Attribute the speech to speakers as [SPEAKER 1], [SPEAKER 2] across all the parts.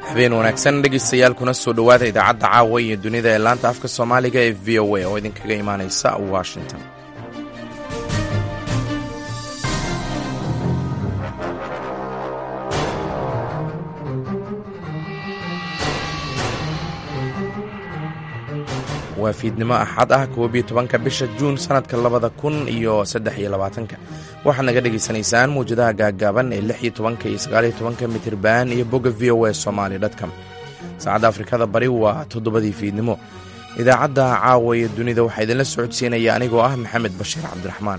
[SPEAKER 1] habeen wanaagsan dhegaystayaal kuna soo dhowaada idaacadda caawa iyo dunida ee laanta afka soomaaliga ee v o a oo idinkaga imaanaysa washington waa fiidnimo axad ah koob iyo tobanka bisha juun sannadka labada kun iyo saddex iyo labaatanka waxaad naga dhegaysanaysaan mawjadaha gaaggaaban ee lix iyo tobanka iyo sagaal iyo tobanka mitirban iyo bogga v o a somaali dtcom saacadda afrikada bari waa toddobadii fiidnimo idaacadda caawa iyo dunida waxaa idinla socodsiinaya anigoo ah maxamed bashiir cabdiraxmaan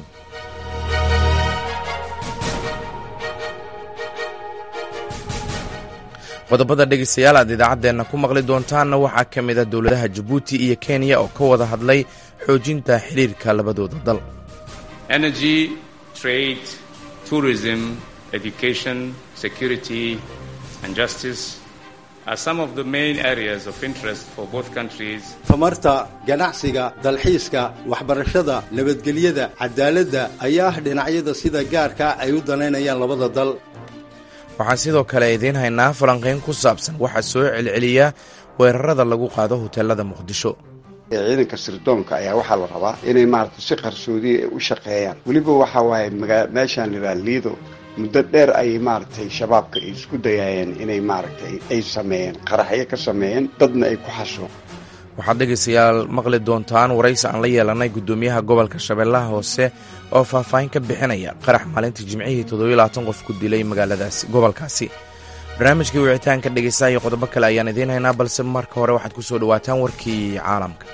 [SPEAKER 1] qodobada dhegaystayaal aad idaacaddeenna ku maqli doontaanna waxaa ka mid a dowladaha jabuuti iyo kenya oo ka wada hadlay xoojinta xidhiirka labadooda dal
[SPEAKER 2] energy trade tourism education security and justice are some of the main areas of interest for both countries
[SPEAKER 3] tamarta ganacsiga dalxiiska waxbarashada nabadgelyada cadaaladda ayaa ah dhinacyada sida gaarka ay u danaynayaan labada dal
[SPEAKER 1] waxaan sidoo kale idiin haynaa falanqayn ku saabsan waxaa soo celceliya weerarada lagu qaado hoteelada muqdisho
[SPEAKER 4] ciidanka sirdoonka ayaa waxaa la rabaa inay maaragtay si qarsoodiya u shaqeeyaan weliba waxaa waaye magaa meeshaan liraa liido muddo dheer ayay maaragtay shabaabka ay isku dayaayeen inay maaragtay ay sameeyeen qaraxyo ka sameeyeen dadna ay ku xasho
[SPEAKER 1] waxaad dhegaystayaal maqli doontaan waraysi aan la yeelanay guddoomiyaha gobolka shabeellaha hoose oo faahfaahin ka bixinaya qarax maalintii jimcihii toddobayabaatan qof ku dilay magaaladaasi gobolkaasi barnaamijkii wicitaanka dhegaystaha iyo qodobo kale ayaan idiin haynaa balse marka hore waxaad ku soo dhowaataan warkii caalamka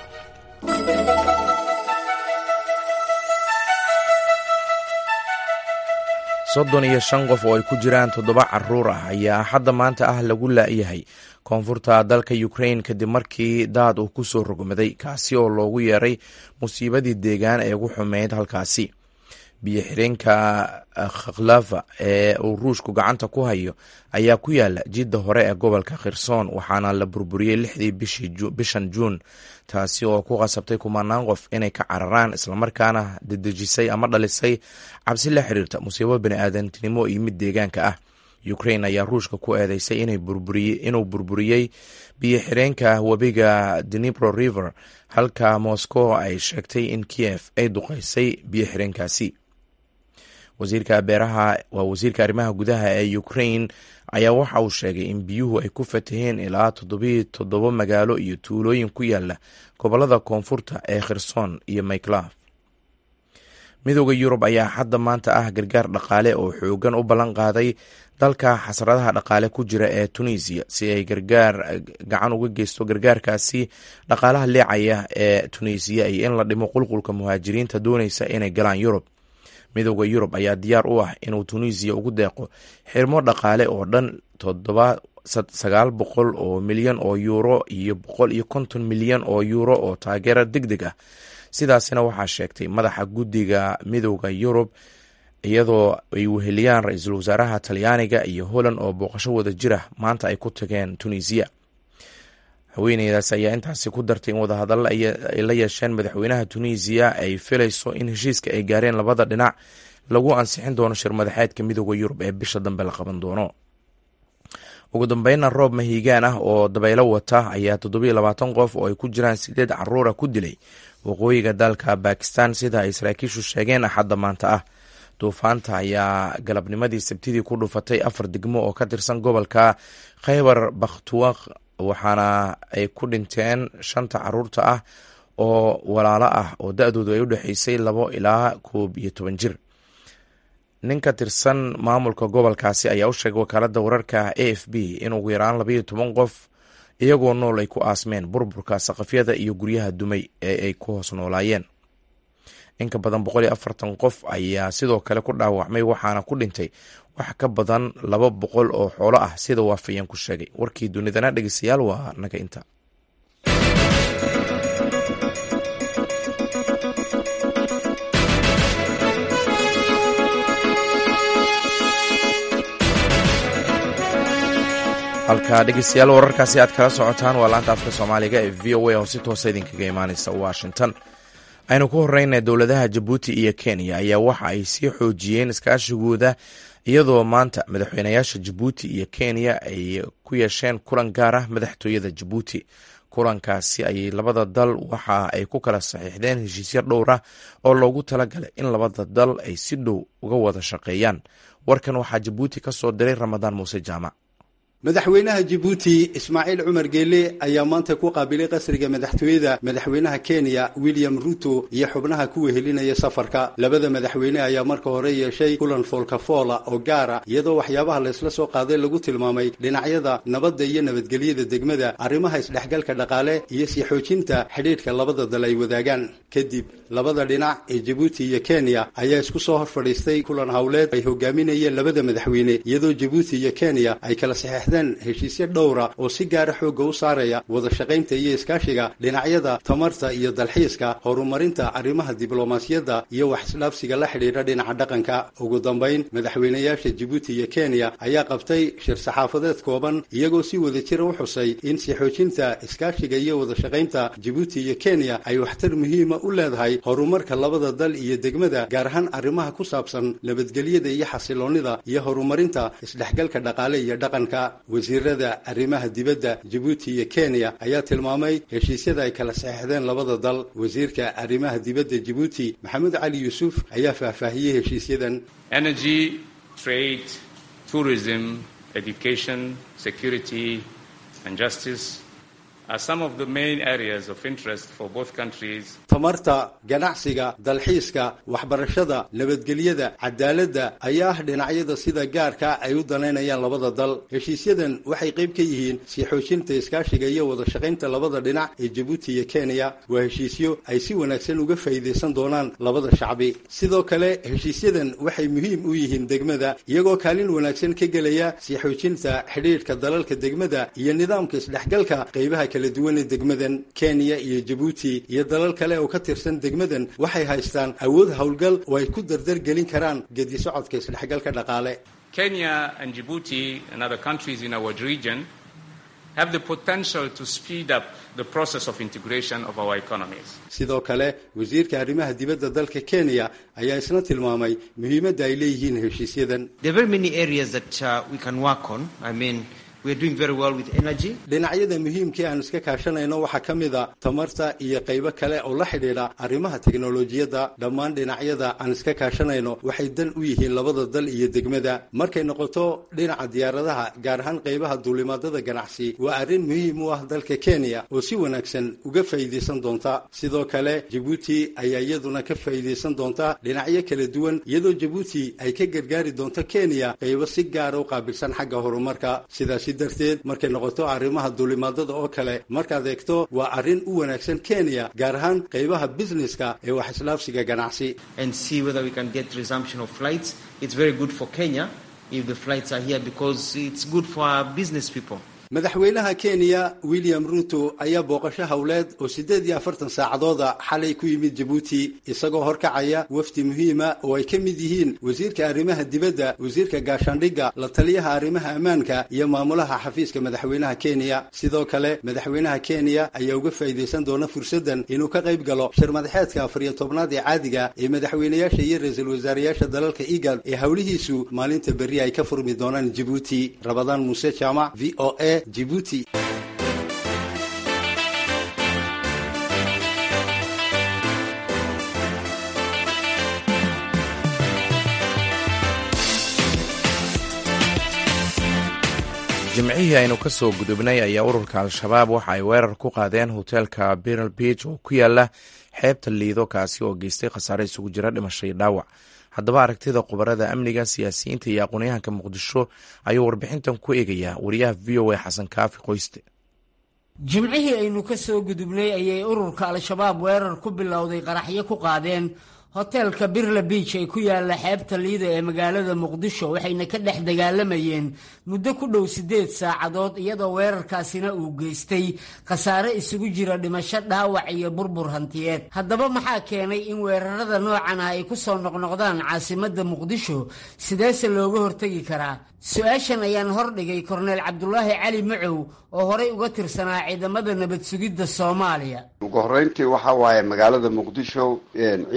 [SPEAKER 1] soddon iyo shan qof oo ay ku jiraan toddoba caruur ah ayaa hadda maanta ah lagu laayahay koonfurta dalka ukrain kadib markii daad uu ku soo rogmaday kaasi oo loogu yeeray musiibadii deegaan ee ugu xumeyd halkaasi biyo xireenka khaklafa ee uu ruushku gacanta ku hayo ayaa ku yaala jidda hore ee gobolka khirsoon waxaana la burburiyey lixdii bishan juun taasi oo ku qasabtay kumanaan qof inay ka cararaan islamarkaana dedejisay ama dhalisay cabsi la xiriirta musiibo bani-aadantinimo iyo mid deegaanka ah ukrain ayaa ruushka ku eedeysay inuu burburiyey biyo xireenka webiga dnipro river halka moscow ay sheegtay in kiev ay duqeysay biyo xireenkaasi wasiirka beeraha waa wasiirka arrimaha gudaha ee ukrain ayaa waxa uu sheegay in biyuhu ay ku fataheen ilaa toddobiyo toddoba magaalo iyo tuulooyin ku yaala gobolada koonfurta ee khirson iyo mayklaf midooda yurub ayaa hadda maanta ah gargaar dhaqaale oo xoogan u ballan qaaday dalka xasradaha dhaqaale ku jira ee tunisiya si ay gargaar gacan uga geysto gargaarkaasi dhaqaalaha leecaya ee tunisiya iyo in la dhimo qulqulka muhaajiriinta doonaysa inay galaan yurub midooda yurub ayaa diyaar u ah inuu tunisiya ugu deeqo xirmo dhaqaale oo dhan toddoba sagaal boqol oo milyan oo yuuro iyo boqol iyo konton milyan oo yuuro oo taageero deg deg ah sidaasina waxaa sheegtay madaxa guddiga midooda yurub iyadoo ay weheliyaan ra-iisul wasaaraha talyaaniga iyo holland oo booqasho wada jira maanta ay ku tageen tunisiya haweeneydaas ayaa intaasi ku dartay in wadahadalla ay la yeesheen madaxweynaha tunisiya ay filayso in heshiiska ay gaareen labada dhinac lagu ansixin doono shir madaxeedka midooda yurub ee bisha dambe la qaban doono ugu dambeynna roob mahiigaan ah oo dabaylo wata ayaa toddobiyo labaatan qof oo ay ku jiraan sideed caruura ku dilay waqooyiga dalka bakistan sida ay saraakiishu sheegeen axadda maanta ah duufaanta ayaa galabnimadii sabtidii ku dhufatay afar degmo oo ka tirsan gobolka khaybar bakhtuwaq waxaana ay ku dhinteen shanta caruurta ah oo walaalo ah oo da-doodu ay u dhexeysay labo ilaa koob iyo toban jir nin ka tirsan maamulka gobolkaasi ayaa u sheegay wakaaladda wararka a f b in ugu yaraan labayo toban qof iyagoo nool ay ku aasmeen burburka saqafyada iyo guryaha dumay ee ay ku hoos noolaayeen inka badan boqol iyo afartan qof ayaa sidoo kale ku dhaawacmay waxaana ku dhintay wax ka badan laba boqol oo xoolo ah sida waafayeen ku sheegay warkii dunidana dhegeystayaal waa naga inta halka dhegeystayaal wararkaasi aad kala socotaan waa laanta afka soomaaliga ee v o a oo si toosa idinkaga imaaneysa washington aynu ku horeyna dowladaha jabuuti iyo kenya ayaa waxa ay sii xoojiyeen iskaashigooda iyadoo maanta madaxweynayaasha jabuuti iyo kenya ay ku yeesheen kulan gaar ah madaxtooyada jabuuti kulankaasi ayay labada dal waxa ay ku kala saxiixdeen heshiisyo dhowr ah oo loogu talagalay in labada dal ay si dhow uga wada shaqeeyaan warkan waxaa jabuuti ka soo diray ramadaan muuse jaamac
[SPEAKER 3] madaxweynaha jabuuti ismaaciil cumar geele ayaa maanta ku qaabilay qasriga madaxtooyada madaxweynaha kenya william ruto iyo xubnaha ku wehelinaya safarka labada madaxweyne ayaa marka hore yeeshay kulan foolkafoola oo gaara iyadoo waxyaabaha laysla soo qaaday lagu tilmaamay dhinacyada nabadda iyo nabadgelyada degmada arrimaha isdhexgalka dhaqaale iyo sii xoojinta xidhiidhka labada dal ay wadaagaan kadib labada dhinac ee jabuuti iyo kenya ayaa isku soo hor fadhiistay kulan howleed ay hogaaminayeen labada madaxweyne iyadoo jabuuti iyo kenya ay kala saxeexdeen heshiisyo dhowra oo si gaara xoogga u saaraya wada shaqaynta iyo iskaashiga dhinacyada tamarta iyo dalxiiska horumarinta arrimaha diblomaasiyadda iyo wax isdhaafsiga la xidhiidha dhinaca dhaqanka ugu dambayn madaxweynayaasha jabuuti iyo kenya ayaa qabtay shir saxaafadeed kooban iyagoo si wada jira u xusay in si xoojinta iskaashiga iyo wada shaqaynta jabuuti iyo kenya ay waxtar muhiima u leedahay horumarka labada dal iyo degmada gaar ahaan arrimaha ku saabsan nabadgelyada iyo xasiloonnida iyo horumarinta isdhexgalka dhaqaale iyo dhaqanka wasiirada arrimaha dibadda jabuuti iyo kenya ayaa tilmaamay heshiisyada ay kala saxeexdeen labada dal wasiirka arrimaha dibadda jabuuti maxamed cali yuusuf ayaa faahfaahiyey heshiisyadan
[SPEAKER 2] energy trade tourism education security and justice are some of the main areas of interest for both countries
[SPEAKER 3] tamarta ganacsiga dalxiiska waxbarashada nabadgelyada cadaaladda ayaa ah dhinacyada sida gaarka ay u danaynayaan labada dal heshiisyadan waxay qayb ka yihiin sii xoojinta iskaashiga iyo wada shaqaynta labada dhinac ee jabuuti iyo kenya waa heshiisyo ay si wanaagsan uga faa'iidaysan doonaan labada shacbi sidoo kale heshiisyadan waxay muhiim u yihiin degmada iyagoo kaalin wanaagsan ka gelaya sii xoojinta xidhiidhka dalalka degmada iyo nidaamka isdhexgalka qaybaha kala duwan ee degmadan kenya iyo jabuuti iyo dalal kale oo ka tirsan degmadan waxay haystaan awood howlgal oo ay ku dardargelin karaan gedi socodka isdhexgalka dhaqaale
[SPEAKER 2] Kenya and Djibouti and other countries in our region have the potential to speed up the process of integration of our economies.
[SPEAKER 3] sidoo kale wasiirka arrimaha dibadda dalka kenya ayaa isna tilmaamay muhiimadda ay leeyihiin heshiisyadan
[SPEAKER 5] There are very many areas that uh, we can work on. I mean, we're doing very well with energy.
[SPEAKER 3] dhinacyada muhiimkii aan iska kaashanayno waxaa ka mid a tamarta iyo qaybo kale oo la xidhiidha arrimaha teknolojiyadda dhammaan dhinacyada aan iska kaashanayno waxay dan u yihiin labada dal iyo degmada markay noqoto dhinaca diyaaradaha gaar ahaan qaybaha duulimaadada ganacsi waa arrin muhiim u ah dalka kenya oo si wanaagsan uga faa'iidaysan doonta sidoo kale jabuuti ayaa iyaduna ka faa'iidaysan doonta dhinacyo kala duwan iyadoo jabuuti ay ka gargaari doonto kenya qaybo si gaara u qaabilsan xagga horumarka sidaasi darteed markay noqoto arrimaha duulimaadada oo kale markaad eegto waa arrin u wanaagsan kenya gaar ahaan qaybaha businesska ee wax islaafsiga ganacsi
[SPEAKER 5] and see whether we can get resumption of flights. It's very good for Kenya if the flights are here because it's good for our business people.
[SPEAKER 3] madaxweynaha kenya william ruto ayaa booqasho howleed oo siddeed iyo afartan saacadooda xalay ku yimid jabuuti isagoo horkacaya wafdi muhiima oo ay ka mid yihiin wasiirka arrimaha dibadda wasiirka gaashaandhigga la taliyaha arrimaha ammaanka iyo maamulaha xafiiska madaxweynaha kenya sidoo kale madaxweynaha kenya ayaa uga faa'iidaysan doona fursaddan inuu ka qayb galo shir madaxeedka afar iyo tobnaad ee caadiga ee madaxweynayaasha iyo ra-iisul wasaarayaasha dalalka igad ee howlihiisu maalinta berri ay ka furmi doonaan jabuuti rabadaan muuse jaamac v o a Djibouti.
[SPEAKER 1] jimcihii aynu ka soo gudubnay ayaa ururka al-shabaab waxa ay weerar ku qaadeen hoteelka biral beach oo ku yaala xeebta liido kaasi oo geystay khasaare isugu jira dhimasho iyo dhaawac haddaba aragtida khubarada amniga siyaasiyiinta iyo aqoonyahanka muqdisho ayuu warbixintan ku eegayaa wariyaha v o a xasan kaafi qoyste
[SPEAKER 6] jimcihii aynu ka soo gudubnay ayay ururka al-shabaab weerar ku bilowday qaraxyo ku qaadeen hoteelka birla biij ee ku yaala xeebta liida ee magaalada muqdisho waxayna ka dhex dagaalamayeen muddo ku dhow siddeed saacadood iyadoo weerarkaasina uu geystay khasaare isugu jira dhimasho dhaawac iyo burbur hantiyeed haddaba maxaa keenay in weerarada noocan ah ay ku soo noqnoqdaan caasimadda muqdisho sideese looga hortegi karaa su-aashan ayaan hordhigay korneel cabdulaahi cali macow oo horey uga tirsanaa ciidamada nabad sugidda soomaaliya
[SPEAKER 4] ugu horreyntii waxa waaye magaalada muqdisho ciidanka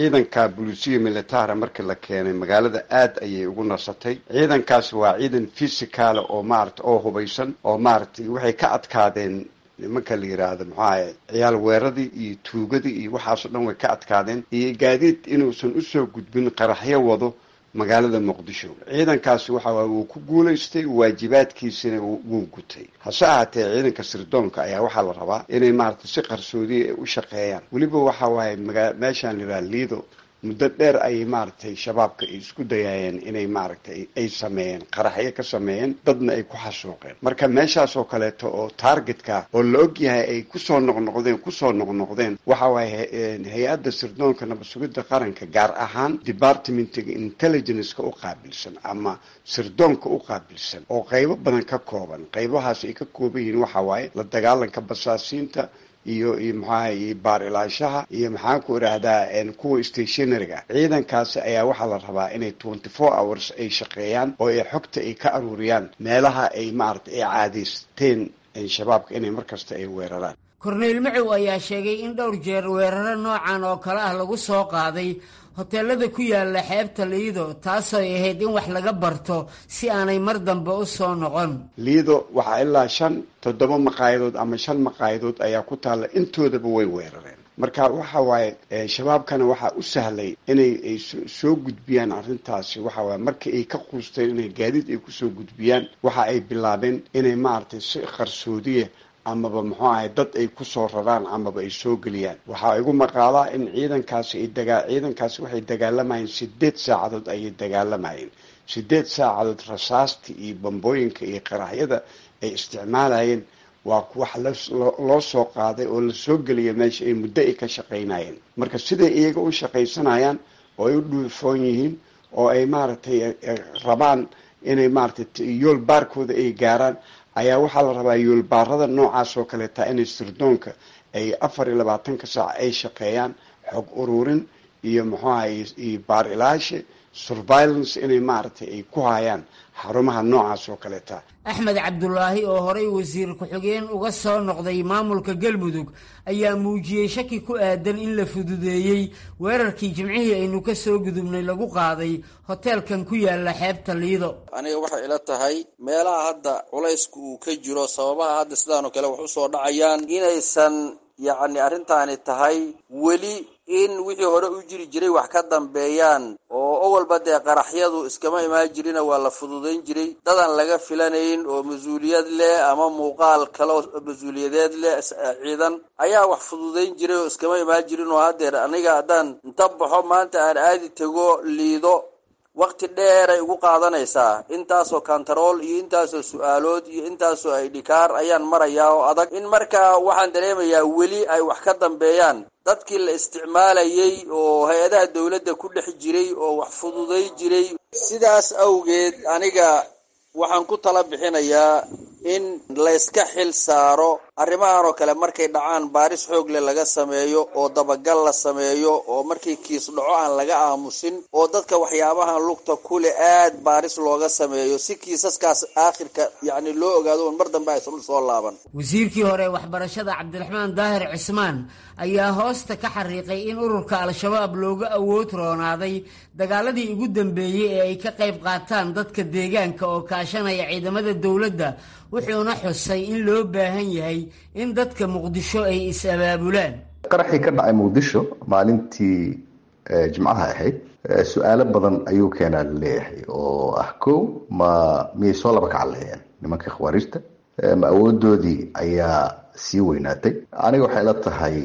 [SPEAKER 4] yidhaha bulisiya militara markii la keenay magaalada aad ayay ugu nasatay ciidankaas waa ciidan fisicala oo maarata oo hubaysan oo maaragtay waxay ka adkaadeen nimanka la yidhaahdo maxuahay ciyaal weeradii iyo tuugadii iyo waxaasoo dhan way ka adkaadeen iyo gaadiid inuusan usoo gudbin qaraxyo wado magaalada muqdisho ciidankaasi waxa waay wuu ku guulaystay waajibaadkiisina wuu gutay hase ahaatee ciidanka sirdoonka ayaa waxaa la rabaa inay maaragtay si qarsoodiya u shaqeeyaan weliba waxa waaye maga meeshaan la yidhaha liido muddo dheer ayay maaragtay shabaabka ay isku dayaayeen inay maaragtay ay sameeyeen qaraxyo ka sameeyeen dadna ay ku xasuuqeen marka meeshaas oo kaleeto oo targetka oo la og yahay ay kusoo noqnoqdeen kusoo noqnoqdeen waxa waaye hay-adda sirdoonka nabad sugidda qaranka gaar ahaan departmentiga intelligenceka u qaabilsan ama sirdoonka u qaabilsan oo qaybo badan ka kooban qaybahaas ay ka kooban yihiin waxa waaye la dagaalanka basaasiinta iyo iyo maxaaha iyo baar ilaashaha iyo maxaan ku idhaahdaa kuwa stationaryga ciidankaasi ayaa waxaa la rabaa inay twenty four hours ay shaqeeyaan oo ay xogta ay ka aruuriyaan meelaha ay maarata ay caadaysteen shabaabka inay markasta ay weeraraan
[SPEAKER 6] korneyl macow ayaa sheegay in dhowr jeer weeraro noocan oo kale ah lagu soo qaaday hoteelada ku yaala xeebta liido taasooy ahayd in wax laga barto si aanay mar dambe u soo noqon
[SPEAKER 4] liido waxaa ilaa shan toddoba maqaayadood ama shan maqaayadood ayaa ku taalla intoodaba way weerareen marka waxa waaye shabaabkana waxaa u sahlay inay ay soo gudbiyaan arrintaasi waxa waaye markii ay ka quusteen inay gaadiid ay kusoo gudbiyaan waxa ay bilaabeen inay maaragtay si qarsoodiya amaba muxuu ahay dad ay kusoo raraan amaba ay soo geliyaan waxaa igu maqaalaa in ciidankaasi ay dagaa ciidankaasi waxay dagaalamayeen sideed saacadood ayay dagaalamayeen sideed saacadood rasaasta iyo bambooyinka iyo qaraxyada ay isticmaalayeen waa wax loo soo qaaday oo lasoo geliya meesha ay muddo ay ka shaqaynayeen marka siday iyaga u shaqaysanayaan oo ay u dhuufoon yihiin oo ay maaragtay rabaan inay maaragtay yool baarkooda ay gaaraan ayaa waxaa la rabaa yoolbaarada noocaas oo kaleeta inay sirdoonka ay afar iyo labaatanka saac ay shaqeeyaan xog ururin iyo muxuu ahay iyo baar ilaashe surveillance inay maaragtay ay ku hayaan xarumaha noocaas oo kaleeta
[SPEAKER 6] axmed cabdulaahi oo horey wasiir ku-xigeen uga soo noqday maamulka galmudug ayaa muujiyey shaki ku aadan in la fududeeyey weerarkii jimcihii aynu ka soo gudubnay lagu qaaday hoteelkan ku yaala xeebta liido
[SPEAKER 7] aniga waxay ila tahay meelaha hadda culaysku uu ka jiro sababaha hadda sidaanoo kale wax usoo dhacayaan inaysan yacni arrintaani tahay weli in wixii hore u jiri jiray wax ka dambeeyaan oo owalba dee qaraxyadu iskama imaan jirina waa la fududayn jiray dadan laga filanayn oo mas-uuliyad leh ama muuqaal kale oo mas-uuliyadeed leh ciidan ayaa wax fududayn jiray oo iskama imaan jirin oo haddeer aniga haddaan inta baxo maanta aan aadi tego liido wakti dheeray ugu qaadanaysaa intaasoo kantarool iyo intaasoo su-aalood iyo intaasoo aydhikaar ayaan marayaa oo adag in markaa waxaan dareemayaa weli ay wax ka dambeeyaan dadkii la isticmaalayay oo hay-adaha dowladda ku dhex jiray oo wax fududay jiray sidaas awgeed aniga waxaan ku tala bixinayaa in layska xil saaro arrimahan oo kale markay dhacaan baaris xoog leh laga sameeyo oo dabagal la sameeyo oo markii kiis dhaco aan laga aamusin oo dadka waxyaabahan lugta kuleh aad baaris looga sameeyo si kiisaskaas aakhirka yacni loo ogaado un mar dambe aysan soo laaban
[SPEAKER 6] wasiirkii hore waxbarashada cabdiraxmaan daahir cismaan ayaa hoosta ka xariiqay in ururka al-shabaab looga awood roonaaday dagaaladii ugu dambeeyey ee ay ka qayb qaataan dadka deegaanka oo kaashanaya ciidamada dowladda wuxuuna xusay in loo baahan yahay in dadka muqdisho ay is-abaabulaan
[SPEAKER 8] qaraxii ka dhacay muqdisho maalintii jimcaha ahayd su-aalo badan ayuu keenaa laleeyahay oo ah kow ma miyay soo laba kacaleheen nimanka khawaarijta ma awoodoodii ayaa sii weynaatay aniga waxay la tahay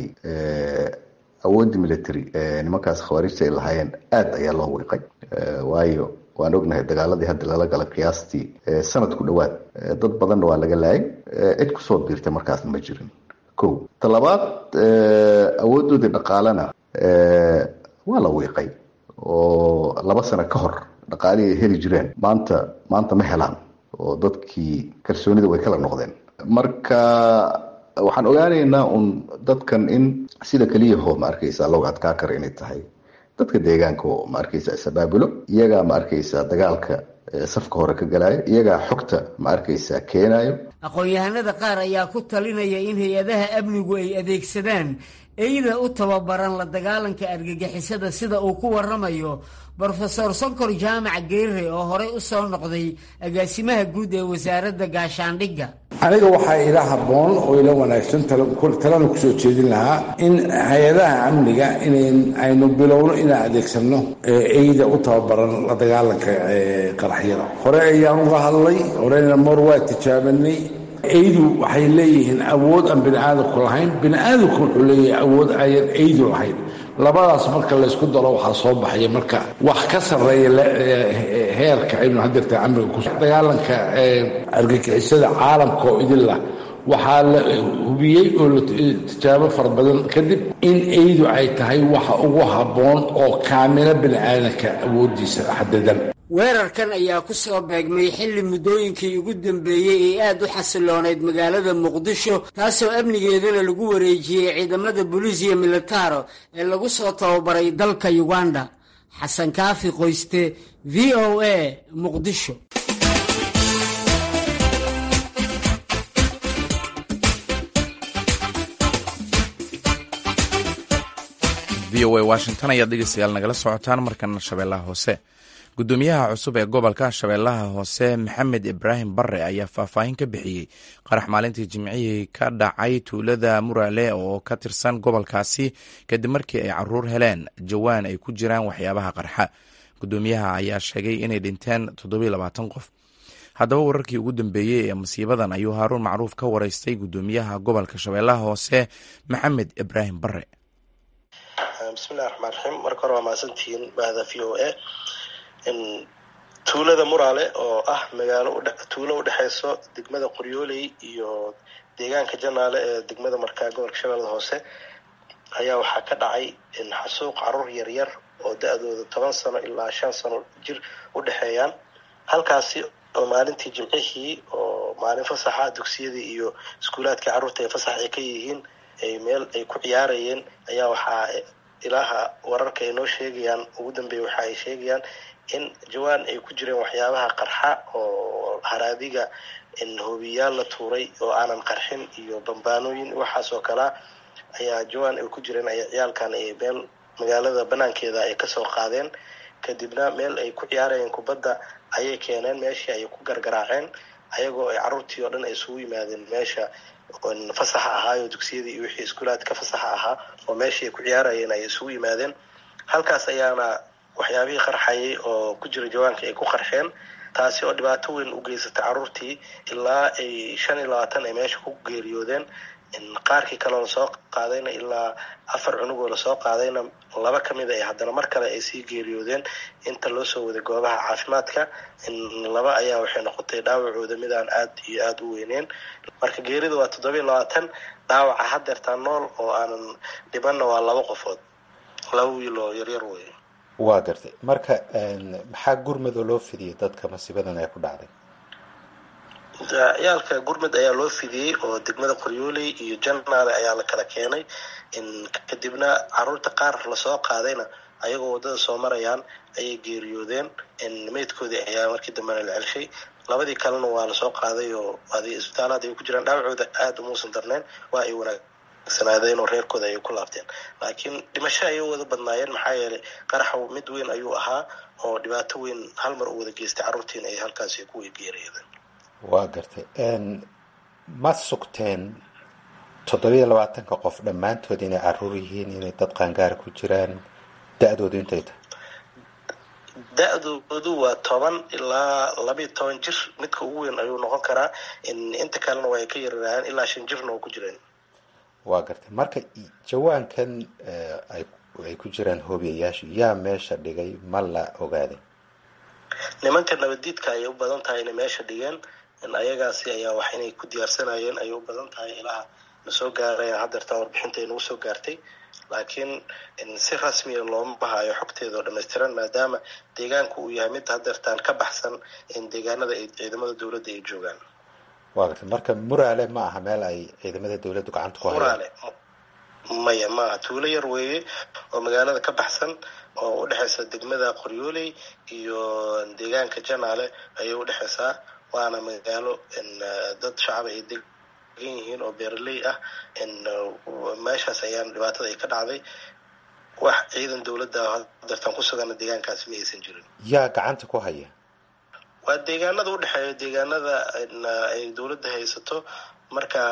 [SPEAKER 8] awooddii military nimankaas khawaarijta ay lahaayeen aada ayaa loo wiiqay waayo waan ognahay dagaaladii hadda lala galay qiyaastii sanad ku dhowaad dad badanna waa laga laayay cid kusoo biirtay markaasna ma jirin ko talabaad awoodoodii dhaqaalena waa la wiiqay oo laba sano ka hor dhaqaalihii ay heli jireen maanta maanta ma helaan oo dadkii kalsoonida way kala noqdeen marka waxaan ogaanaynaa un dadkan in sida keliyaho ma arkaysa looga adkaa kara inay tahay dadka deegaanka oo ma arkaysa isabaabulo iyagaa ma arkaysa dagaalka safka hore ka galaayo iyagaa xogta ma arkaysaa keenayo
[SPEAKER 6] aqoon-yahanada qaar ayaa ku talinaya in hay-adaha amnigu ay adeegsadaan eyda u tababaran la dagaalanka argagixisada sida uu ku waramayo brofesor sonkor jaamac geere oo horey u soo noqday agaasimaha guud ee wasaaradda gaashaandhigga
[SPEAKER 9] aniga waxaa ila habboon oo ila wanaagsan talana kusoo jeedin lahaa in hay-adaha amniga in aynu bilowno inaan adeegsanno eyda u tababaran la dagaalanka qaraxyada hore ayaan uga hadlay horena mar waa tijaabanay eydu waxay leeyihiin awood aan bini aadamku lahayn bini aadamku wuxuu leeyahay awood ayan eydu lahayn labadaas marka laysku daro waxaa soo baxaya marka wax ka sarreeya heerka aynu hadeerta amniga ku dagaalanka argagixisada caalamka oo idinlah waxaa la hubiyey oo la tijaabo fara badan kadib in eydu ay tahay waxa ugu habboon oo kaamilo bini aadanka awoodiisa xadadan
[SPEAKER 6] weerarkan ayaa ku soo beegmay xilli muddooyinkii ugu dambeeyey ee aad u xasiloonayd magaalada muqdisho taasoo amnigeedana lagu wareejiyey ciidamada bolisiya militaro ee lagu soo tababaray dalka uganda xasan kaafi qoyste v o a muqdisho
[SPEAKER 1] v o a washington ayaad dhegeystayaal nagala socotaan markana shabeellaha hoose gudoomiyaha cusub ee gobolka shabeellaha hoose maxamed ibraahim bare ayaa faahfaahin ka bixiyey qarax maalintii jimcihii ka dhacay tuulada murale oo ka tirsan gobolkaasi kadib markii ay caruur heleen jawaan ay ku jiraan waxyaabaha qarxa gudoomiyaha ayaa sheegay inay dhinteen toddobayilabaatan qof haddaba wararkii ugu dambeeyey ee masiibadan ayuu haaruun macruuf ka wareystay gudoomiyaha gobolka shabeellaha hoose maxamed ibraahim bare
[SPEAKER 10] bismillahi raxmaan raxiim marka hore waa mahadsantihiin bahda v o a tuulada muraale oo ah magaalo tuulo udhexeyso degmada qoryooley iyo deegaanka janaale ee degmada markaa gobolka shabeellada hoose ayaa waxaa ka dhacay xasuuq caruur yaryar oo da-dooda toban sano ilaa shan sano jir u dhexeeyaan halkaasi oo maalintii jimcihii oo maalin fasaxa dugsiyadii iyo iskuulaadkii carruurta ay fasax ay ka yihiin ay meel ay ku ciyaarayeen ayaa waxaa ilaaha wararka ay noo sheegayaan ugu dambeeya waxa ay sheegayaan in jawaan ay ku jireen waxyaabaha qarxa oo haraadiga hoobiyaal la tuuray oo aanan qarxin iyo bambaanooyin waxaas oo kalea ayaa jawaan ay ku jireen ay ciyaalkan ay meel magaalada banaankeeda ay kasoo qaadeen kadibna meel ay ku ciyaarayeen kubadda ayay keeneen meeshii ay ku gargaraaceen ayagoo ay carruurtii oo dhan ay isugu yimaadeen meesha fasaxa ahaayo dugsiyadii iyo wixii iskuulaadka fasaxa ahaa oo meeshii ay ku ciyaarayeen ay isugu yimaadeen halkaas ayaana waxyaabihii qarxayay oo ku jira jawaanka ay ku qarxeen taasi oo dhibaato weyn u geysatay carruurtii ilaa ay shan iyo labaatan ay meesha ku geeriyoodeen qaarkii kaleo lasoo qaadayna ilaa afar cunugoo lasoo qaadayna laba kamid a haddana mar kale ay sii geeriyoodeen inta loo soo waday goobaha caafimaadka laba ayaa waxay noqotay dhaawacooda midaan aad iyo aada u weyneen marka geerida waa toddobiiyo labaatan dhaawaca hadeertaa nool oo aanan dhibanna waa laba qofood laba wiil oo yaryar wey
[SPEAKER 11] waa gartay marka maxaa gurmadoo loo fidiyay dadka masiibadan ee ku dhacday
[SPEAKER 10] ciyaalka gurmud ayaa loo fidiyey oo degmada qoryooley iyo janaale ayaa la kala keenay kadibna caruurta qaar lasoo qaadayna ayagoo waddada soo marayaan ayay geeriyoodeen meydkoodii ayaa markii dambena la celshay labadii kalena waa lasoo qaaday oo isbitaalaad ay ku jiraan dhaawacooda aada umuusan darneen waa ay wanaagsanaadeen oo reerkooda ayay ku laabteen laakiin dhimasho ayay wada badnaayeen maxaa yeelay qaraxa mid weyn ayuu ahaa oo dhibaato weyn hal mar u wada geystay carruurtiina ay halkaasi ku geeriyoodeen
[SPEAKER 11] waa gartay ma sugteen toddobiiyo labaatanka qof dhammaantood inay caruur yihiin inay dad qaangaara ku jiraan da-doodu intay tahay
[SPEAKER 10] da-doodu waa toban ilaa labayo toban jir midka ugu weyn ayuu noqon karaa inta kalena waa ay ka yararayaan ilaa shan jirna oo ku jireen
[SPEAKER 11] waa gartay marka jawaankan ay ku jiraan hoobiyayaashu yaa meesha dhigay ma la ogaaday
[SPEAKER 10] nimanka nabaddiidka ayay u badan tahay inay meesha dhigeen ayagaasi ayaa wax inay ku diyaarsanayeen ayay u badan tahay ilaha na soo gaaraya hadeertaan warbixinta ay nagu soo gaartay laakiin si rasmiya looma hayo xogteeda oo dhamaystiran maadaama deegaanku uu yahay mid hadeertaan ka baxsan deegaanada ay ciidamada dowladda ay joogaan
[SPEAKER 11] waa gartay marka muraale ma aha meel ay ciidamada dowladdu gacanta ku hayaan
[SPEAKER 10] muraale maya maaha tuulo yar weeye oo magaalada ka baxsan oo udhexaysa degmada qoryooley iyo deegaanka janaale ayay udhexaysaa waana magaalo dad shacab ay degan yihiin oo beeraley ah meeshaas ayaan dhibaatada ay ka dhacday wax ciidan dowladda dartan ku sugana deegaankaasi ma aysan jirin
[SPEAKER 11] yaa gacanta ku haya
[SPEAKER 10] waa deegaanada udhexeeya deegaanada ay dowladda haysato marka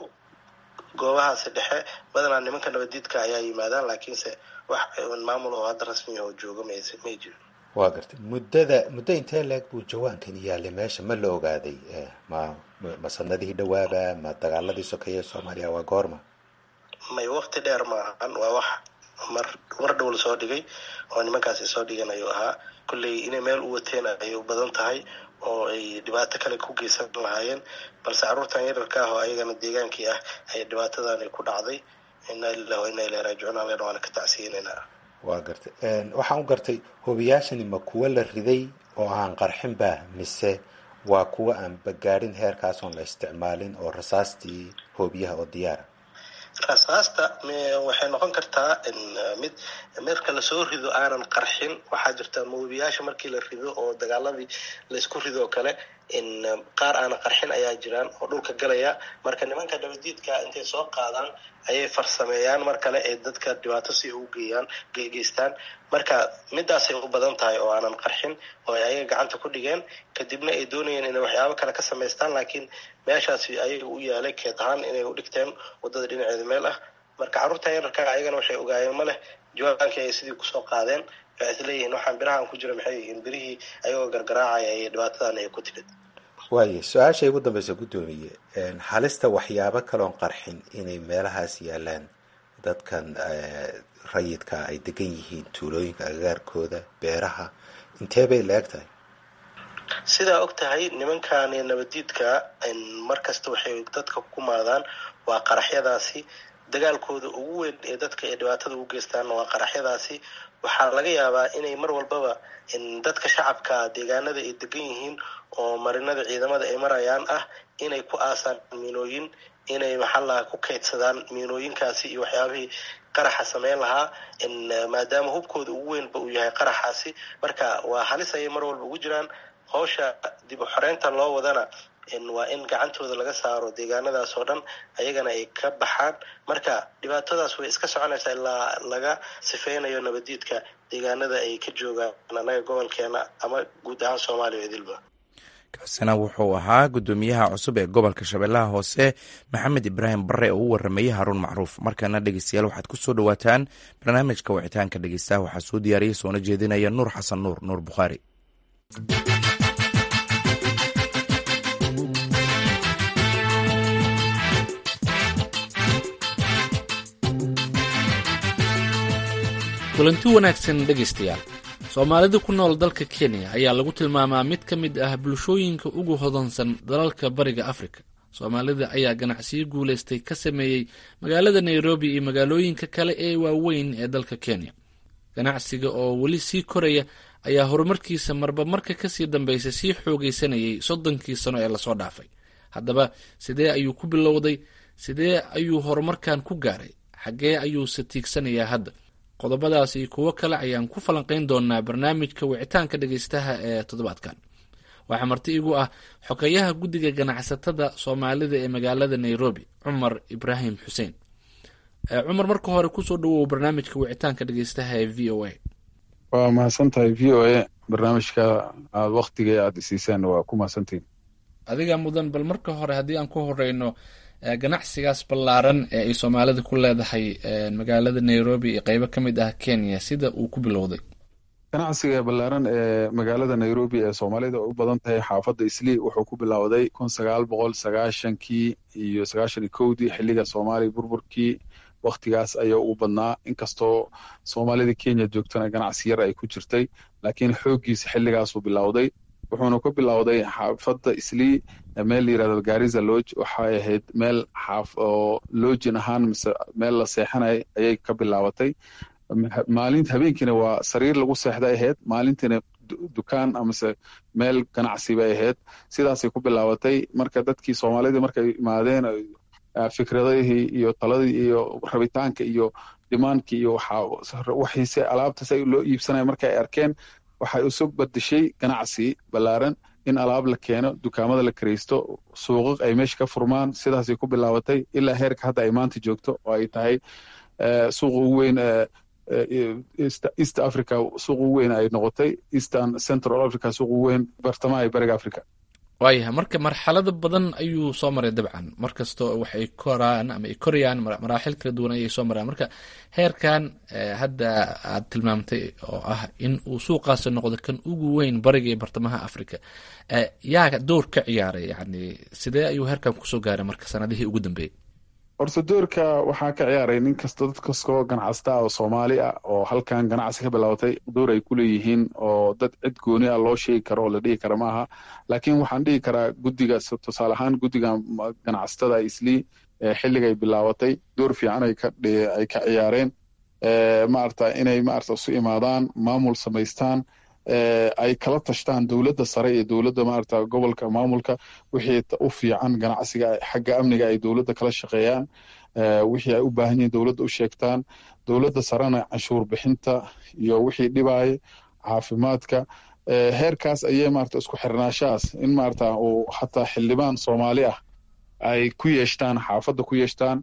[SPEAKER 10] goobahaasi dhexe badanaa nimanka nabadiidka ayaa yimaadaan laakiinse wax maamul oo hadda rasmi oo jooga may jirin
[SPEAKER 11] waa gartay muddada muddo intee leeg buu jawaankan yaalay meesha ma la ogaaday ma ma sanadihii dhawaaba ma dagaaladii sokeeye soomaaliya waa goorma
[SPEAKER 10] may wakti dheer maahan waa wax mar mar dhow lasoo dhigay oo nimankaasi soo dhigan ayuu ahaa kolley inay meel u wateen ay u badan tahay oo ay dhibaato kale ku geysan lahaayeen balse carruurtan yararka ah oo ayagana deegaankii ah ay dhibaatadani ku dhacday inaa lilah wa inaa ilahi raajicuun alena waana ka tacsiyenaynaa
[SPEAKER 11] waa gartay waxaan u gartay hobiyaashani ma kuwa la riday oo aan qarxinba mise waa kuwa aan bagaadhin heerkaas oon la isticmaalin oo rasaastii hoobiyaha oo diyaara
[SPEAKER 10] rasaasta waxay noqon kartaa mid marka lasoo rido aanan qarxin waxaa jirta moobiyaasha markii la rido oo dagaaladii laysku rido oo kale qaar aanan qarxin ayaa jiraan oo dhulka galaya marka nimanka nabadiidka intay soo qaadaan ayay farsameeyaan mar kale ee dadka dhibaato si u geeyaan geystaan marka midaasay u badan tahay oo aanan qarxin oo ay ayaga gacanta ku dhigeen kadibna ay doonayeen inay waxyaabo kale ka samaystaan laakiin meeshaasi ayaga u yaalay keed ahaan inay u dhigteen wadada dhinaceeda meel ah marka carruurtan yararka ayagana waxay ogaayeen ma leh jawaankii ay sidii kusoo qaadeen waxay isleeyihiin waxaan birahan ku jira maxay yihiin birihii ayagoo gargaraacaya iyo dhibaatadan ay ku timid
[SPEAKER 11] waaye su-aashay ugu dambeysa guddoomiye halista waxyaabo kaloon qarxin inay meelahaas yaalaan dadkan rayidka ay degan yihiin tuulooyinka agagaarkooda beeraha intee bay la eg tahay
[SPEAKER 10] sidaa og tahay nimankani nabadiidka mar kasta waxay dadka ku maadaan waa qaraxyadaasi dagaalkooda ugu weyn ee dadka ay dhibaatada ugu geystaan waa qaraxyadaasi waxaa laga yaabaa inay mar walbaba dadka shacabka deegaanada ay degan yihiin oo marinada ciidamada ay marayaan ah inay ku aasaan miinooyin inay maxallaha ku kaydsadaan miinooyinkaasi iyo waxyaabihii qaraxa sameyn lahaa maadaama hubkooda ugu weynba uu yahay qaraxaasi marka waa halis ayay mar walba ugu jiraan howsha dib u xoreynta loo wadana waa in gacantooda laga saaro deegaanadaas oo dhan ayagana ay ka baxaan marka dhibaatadaas way iska soconaysaa ilaa laga sifeynayo nabadiidka deegaanada ay ka joogaan anaga gobolkeena ama guud ahaan soomaaliya idilba
[SPEAKER 1] kaasina wuxuu ahaa guddoomiyaha cusub ee gobolka shabeellaha hoose maxamed ibraahim bare oo u waramayey haruun macruuf markana dhegeystayaal waxaad ku soo dhowaataan barnaamijka wicitaanka dhegeystaha waxaa soo diyaariyey soona jeedinaya nuur xasan nuur nuur bukhaari
[SPEAKER 12] kulanti wanaagsan dhegaystayaal soomaalida ku nool dalka kenya ayaa lagu tilmaamaa mid ka mid ah bulshooyinka ugu hodansan dalalka bariga afrika soomaalida ayaa ganacsiyo guulaystay ka sameeyey magaalada nairobi iyo magaalooyinka kale ee waaweyn ee dalka kenya ganacsiga oo weli sii koraya ayaa horumarkiisa marba marka kasii dambeysa sii xoogaysanayay soddonkii sano ee lasoo dhaafay haddaba sidee ayuu ku bilowday sidee ayuu horumarkan ku gaaray xaggee ayuuse tiigsanayaa hadda qodobadaas iyo kuwo kale ayaan ku falanqeyn doonaa barnaamijka wicitaanka dhegeystaha ee toddobaadkan waxaa marti igu ah xogeyaha guddiga ganacsatada soomaalida ee magaalada nairobi cumar ibraahim xuseen cumar marka hore kusoo dhawow barnaamijka wicitaanka dhegeystaha ee v o a
[SPEAKER 13] waa mahadsan tahay v o a barnaamijka aada waktiga aada isiisaan waa ku mahadsantihin
[SPEAKER 12] adiga mudan bal marka hore haddii aan ku horeyno ganacsigaas ballaaran ee ay soomaalida ku leedahay magaalada nairobi iyo qeybo ka mid ah kenya sida uu ku bilowday
[SPEAKER 13] ganacsiga ballaaran ee magaalada nairobi ee soomaalida u badan tahay xaafadda islii wuxuu ku bilowday kun sagaal boqol sagaashankii iyo sagaashan iyo kowdii xilliga soomaaliya burburkii waktigaas ayaa ugu badnaa inkastoo soomaalida kenya joogtana ganacsi yar ay ku jirtay laakiin xooggiisa xilligaasuu bilowday wuxuuna ku bilowday xaafadda islii meel la yirahdo gariza lodge waxay ahayd meel xaaf oo lojin ahaan mise meel la seexanay ayay ka bilaabatay maalinta habeenkiina waa sariir lagu seexday ahayd maalintiina dukaan amase meel ganacsi bay ahayd sidaasay ku bilaabatay marka dadkii soomaalida markay imaadeen fikradihii iyo taladii iyo rabitaanka iyo dimaankii iyo waxiise alaabtas ay loo iibsanaya marka ay arkeen waxay isu badeshay ganacsi ballaaran in alaab la keeno dukaamada la karaysto suuqaq ay meesha ka furmaan sidaasay ku bilaabatay ilaa heerka hadda ay maanta joogto oo ay tahay suuqa ugu weyn east africa suuq ugu weyn ay noqotay eastern central africa suuq ugu weyn bartamaha iyo bariga africa
[SPEAKER 12] waayahay marka marxalado badan ayuu soo maray dabcan mar kastoo waxay koraan ama ay korayaan maraaxil kala duwan ayay soo maraan marka heerkan hadda aad tilmaamtay oo ah in uu suuqaasi noqdo kan ugu weyn bariga iyo bartamaha africa yaa door ka ciyaaray yani sidee ayuu heerkan kusoo gaaray marka sanadihii ugu dambeeyey
[SPEAKER 13] horta doorka waxaa ka ciyaaray nin kasta dad kastoo ganacsata oo soomaali ah oo halkan ganacsi ka bilaabatay door ay ku leeyihiin oo dad cid gooni ah loo sheegi karo oo la dhihi kara maaha laakiin waxaan dhihi karaa guddiga tusaale ahaan guddiga ganacsatada islii xilliga ay bilaabatay door fiican ay ka ay ka ciyaareen maarata inay maarata isu imaadaan maamul samaystaan ay kala tashtaan dowladda sare iyo dowladda maarata gobolka maamulka wixii u fiican ganacsiga xagga amniga ay dowladda kala shaqeeyaan wixii ay u baahan yihiin dowladda u sheegtaan dowladda sarena canshuur bixinta iyo wixii dhibaaya caafimaadka heerkaas ayay maarata isku xirnaashahaas in maarata uu xataa xildhibaan soomaali ah ay ku yeeshtaan xaafadda ku yeeshtaan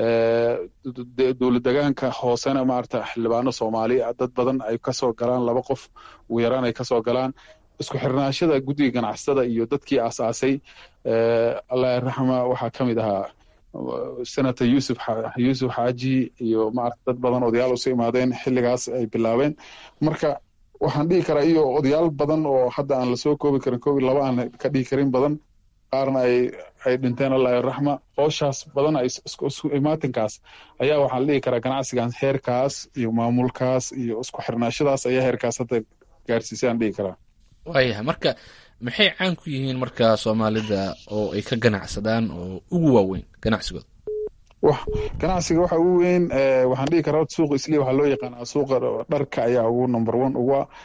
[SPEAKER 13] dowlad degaanka hoosena maarata xildhibaano soomaali dad badan ay kasoo galaan laba qof ugu yaraan ay kasoo galaan isku xirnaashada guddiga ganacsatada iyo dadkii aasaasay allah raxma waxaa ka mid ahaa senator yusuf yuusuf xaaji iyo maarata dad badan odayaal usu imaadeen xilligaas ay bilaabeen marka waxaan dhihi karaa iyo odayaal badan oo hadda aan lasoo koobi karin koob iyo laba aan ka dhihi karin badan qaarna ay ay dhinteen allah raxma hooshaas badan isku imaatinkaas ayaa waxaa la dhihi karaa ganacsigan heerkaas iyo maamulkaas iyo isku xirnaashadaas ayaa heerkaas hadda gaarsiisay aan dhihi karaa
[SPEAKER 12] waayahay marka maxay caan ku yihiin marka soomaalida oo ay ka ganacsadaan oo ugu waaweyn ganacsigooda
[SPEAKER 13] ganacsiga waxa ugu weyn waxaan dhihi karaa suuqa isli waxaa loo yaqaanaa suuqa dharka ayaa ugu number one ugu ah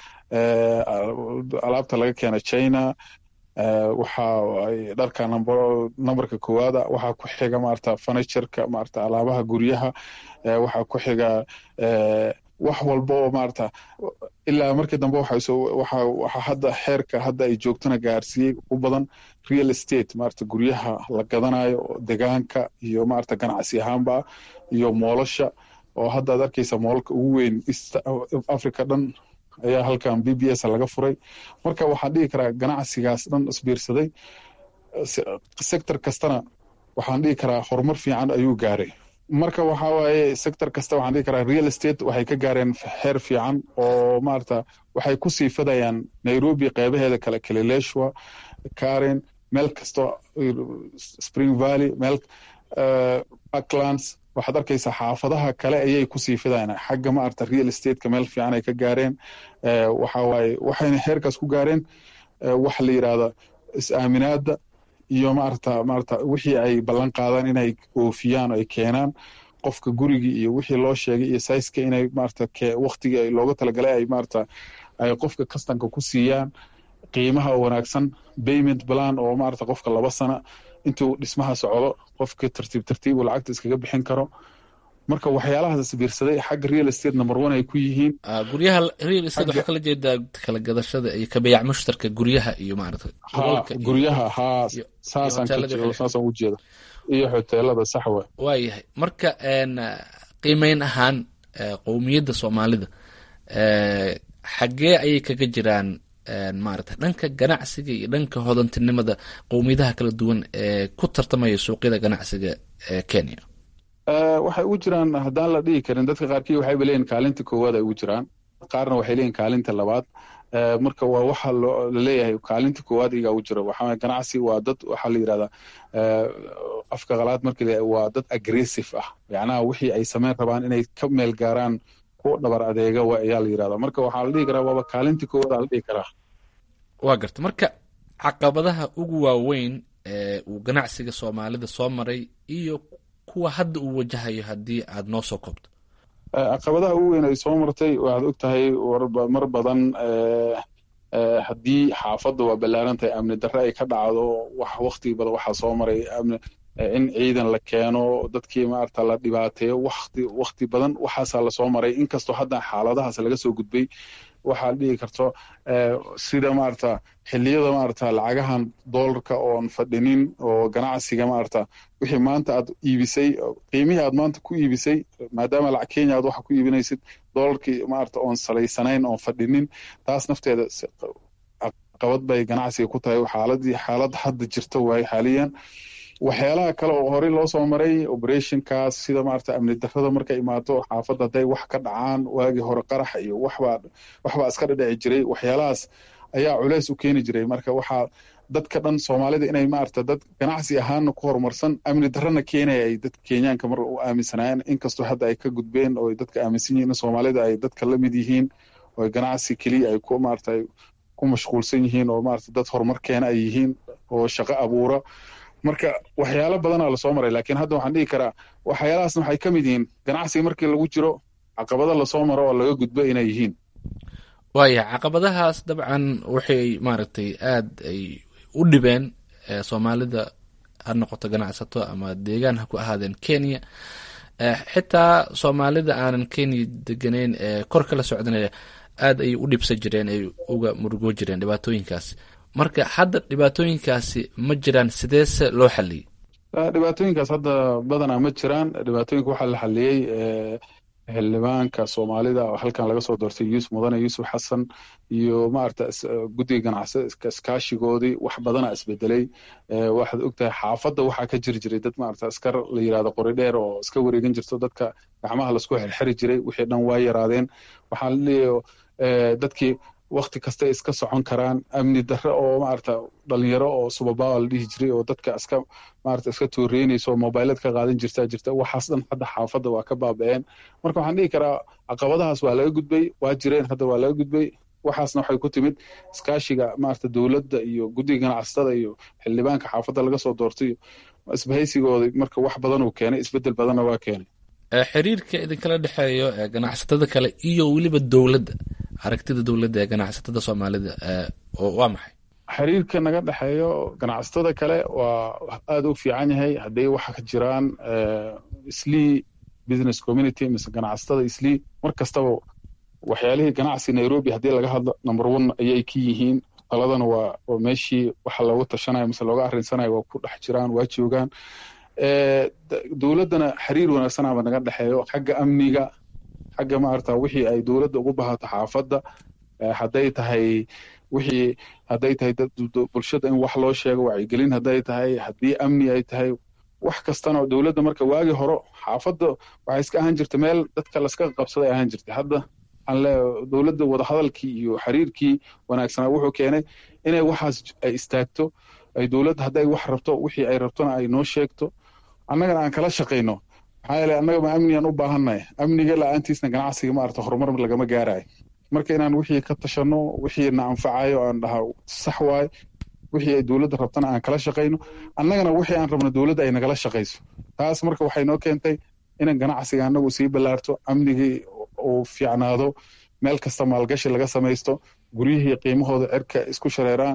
[SPEAKER 13] alaabta laga keena china waxa ay dharka numberka koowaada waxaa ku xiga maarata furnitureka maarata alaabaha guryaha waxaa ku xiga wax walba oo maarata ilaa markii dambe waxa hadda xeerka hadda ay joogtana gaarsiiyey u badan real estate maarata guryaha la gadanayo degaanka iyo maarata ganacsi ahaanba iyo moolasha oo hadda ad arkeysa moolalka ugu weyn east africa dhan ayaa halkan b b s laga furay marka waxaan dhihi karaa ganacsigaas dhan isbiirsaday sector kastana waxaan dhihi karaa horumar fiican ayuu gaaray marka waxa waaye sector kasta waxaan dhihi karaa real estate waxay ka gaareen heer fiican oo maarata waxay ku sii fadayaan nairobi qeybaheeda kale kalileshwa karen meel kasto spring valley meel parklands waxaad arkaysaa xaafadaha kale ayay kusii fidayaan xagga maarata real estateka meel fiican ay ka gaareen waxa waaye waxayna heerkaas ku gaareen waxa la yidhahda is-aaminaada iyo maarata maarata wixii ay ballan qaadaan inay oofiyaan ay keenaan qofka gurigii iyo wixii loo sheegay iyo saiska inay maarata waktigii looga talagalay ay maarata ay qofka kastanka ku siiyaan qiimaha wanaagsan payment plan oo maarata qofka laba sana intuu dhismaha socdo qofka tartiib tartiib uu lacagta iskaga bixin karo marka waxyaalahaas isbiirsaday xagga real estate number one ay ku yihiin
[SPEAKER 12] guryaha real estate waxaa kala jeedaa kala gadashada iyo kabeyac mushtarka guryaha iyo maarata
[SPEAKER 13] guryaha haa saasaan saasaan u jeeda iyo hoteelada saxwa
[SPEAKER 12] waayahay marka qiimeyn ahaan qowmiyadda soomaalida xaggee ayay kaga jiraan maarata dhanka ganacsiga iyo dhanka hodantinimada qowmiyadaha kala duwan ee ku tartamaya suuqyada ganacsiga ee kenya
[SPEAKER 13] waxay ugu jiraan haddaan la dhihi karin dadka qaarkii waxayba leeyihin kaalinta koowaad ay ugu jiraan qaarna waxay leeyihin kaalinta labaad marka waa waxa laleeyahay kaalinta koowaad igaa ugu jira waxaa ganacsi waa dad waxaa la yidhahdaa afka qalaad markii la waa dad aggressive ah macnaha wixii ay sameyn rabaan inay ka meel gaaraan kuwa dhabar adeega wa ayaa la yidhahdaa marka waxaa la dhihi karaa waaba kaalinta koowaad aa la dhihi karaa
[SPEAKER 12] waa garta marka caqabadaha ugu waaweyn ee uu ganacsiga soomaalida soo maray iyo kuwa hadda uu wajahayo haddii aad noo soo koobto
[SPEAKER 13] caqabadaha ugu weyn ay soo martay waxaad og tahay mar badan haddii xaafadda waa ballaaran tahay amni darre ay ka dhacdo wax wakti badan waxaa soo maray amni in ciidan la keeno dadkii maarata la dhibaateeyo wakti wakti badan waxaasaa lasoo maray inkastoo hadda xaaladahaas laga soo gudbay waxaa dhihi karto sida maarata xiliyada maarata lacagahan doolarka oon fadhinin oo ganacsiga maarata wixii maanta aad iibisay qiimihii aad maanta ku iibisay maadaama lacag kenya aad waxa ku iibinaysid doolarkii maarata oon salaysanayn oon fadhinin taas nafteeda caqabad bay ganacsiga ku tahay xaaladii xaalad hadda jirta waaye xaaliyan waxyaalaha kale oo horey loo soo maray operationkaas sida maarata amni darrada markay imaato xaafadda hadday wax ka dhacaan waagii hore qarax iyo waxbaa waxbaa iska dhadhici jiray waxyaalahaas ayaa culeys u keeni jiray marka waxaa dadka dhan soomaalida inay maarata dad ganacsi ahaana ku horumarsan amni darrana keenaya ay dadka kenyaanka mar u aaminsanaayeen inkastoo hadda ay ka gudbeen oo dadka aaminsan yihiin in soomaalida ay dadka la mid yihiin oo ganacsi keliya ay ku maarata ku mashquulsan yihiin oo maarata dad horumar keena ay yihiin oo shaqo abuura marka waxyaalo badanaa lasoo maray laakiin hadda waxaan dhihi karaa waxyaalahaasna waxay ka mid yihiin ganacsiga markii lagu jiro caqabado lasoo maro oo laga gudbo inay yihiin
[SPEAKER 12] waaya caqabadahaas dabcan waxay maaragtay aad ay u dhibeen soomaalida ha noqoto ganacsato ama deegaan ha ku ahaadeen kenya xitaa soomaalida aanan kenya deganeyn ee kor kala socdanaya aad ayay u dhibsan jireen ay uga murugoo jireen dhibaatooyinkaas marka hadda dhibaatooyinkaasi ma jiraan sideese loo xaliyey
[SPEAKER 13] dhibaatooyinkaas hadda badanaa ma jiraan dhibaatooyinka waxaa la xaliyey xildhibaanka soomaalida oo halkan laga soo doortay yuusuf mudane yuusuf xasan iyo maarata guddiga ganacsi iskaashigoodii wax badana isbedelay waxaad ogtahay xaafadda waxaa ka jiri jiray dad maarata askar la yirahdo qori dheer oo iska wareegan jirto dadka gacmaha lasku xirxiri jiray wixii dhan waa yaraadeen waxaan leeyahay dadkii wakti kastay iska socon karaan amni darre oo maarata dhalinyaro oo subabawa la dhihi jiray oo dadka iska maarata iska tooreynayso oo mobilad ka qaadan jirtaa jirta waxaas dhan hadda xaafadda waa ka baaba'een marka waxaan dhihi karaa caqabadahaas waa laga gudbay waa jireen hadda waa laga gudbay waxaasna waxay ku timid iskaashiga maarata dowladda iyo guddiga ganacsatada iyo xildhibaanka xaafadda laga soo doortay isbahaysigooda marka wax badan uu keenay isbedel badanna waa keenay
[SPEAKER 12] xiriirka idinkala dhexeeyo ganacsatada kale iyo weliba dowladda aragtida dowladda ee ganacsatada soomaalida waa maxay
[SPEAKER 13] xiriirka naga dhexeeyo ganacsatada kale waa aada u fiican yahay hadday waxa ka jiraan islii business community mise ganacsatada islii mar kastaba waxyaalihii ganacsi nairobi haddii laga hadlo number one ayay ka yihiin taladana waa waa meeshii waxa looga tashanayo mise looga arrinsanayo waa ku dhex jiraan waa joogaan dowladdana xiriir wanaagsanaba naga dhexeeyo xagga amniga xagga maarata wixii ay dowladda ugu bahato xaafadda hadday tahay wixii hadday tahay bulshada in wax loo sheego wacyigelin hadday tahay haddii amni ay tahay wax kastana dowladda marka waagii hore xaafadda waxay iska ahaan jirta meel dadka laska qabsaday ahaan jirtay hadda waxaan leeyahay dowladda wadahadalkii iyo xiriirkii wanaagsanaa wuxuu keenay inay waxaas ay istaagto ay dowladda hadday wax rabto wixii ay rabtona ay noo sheegto annagana aan kala shaqayno maxaa yeele annaga ma amnigaan u baahannahay amniga la-aantiisna ganacsiga maarata horumar lagama gaarayo marka inaan wixii ka tashanno wixii na anfacayo aan dhaha sax waaye wixii ay dowladda rabtana aan kala shaqayno annagana wixii aan rabno dowladda ay nagala shaqayso taas marka waxay noo keentay inaan ganacsiga annagu sii ballaarto amnigii uu fiicnaado meel kasta maalgashi laga samaysto guryihii qiimahooda cirka isku shareeraan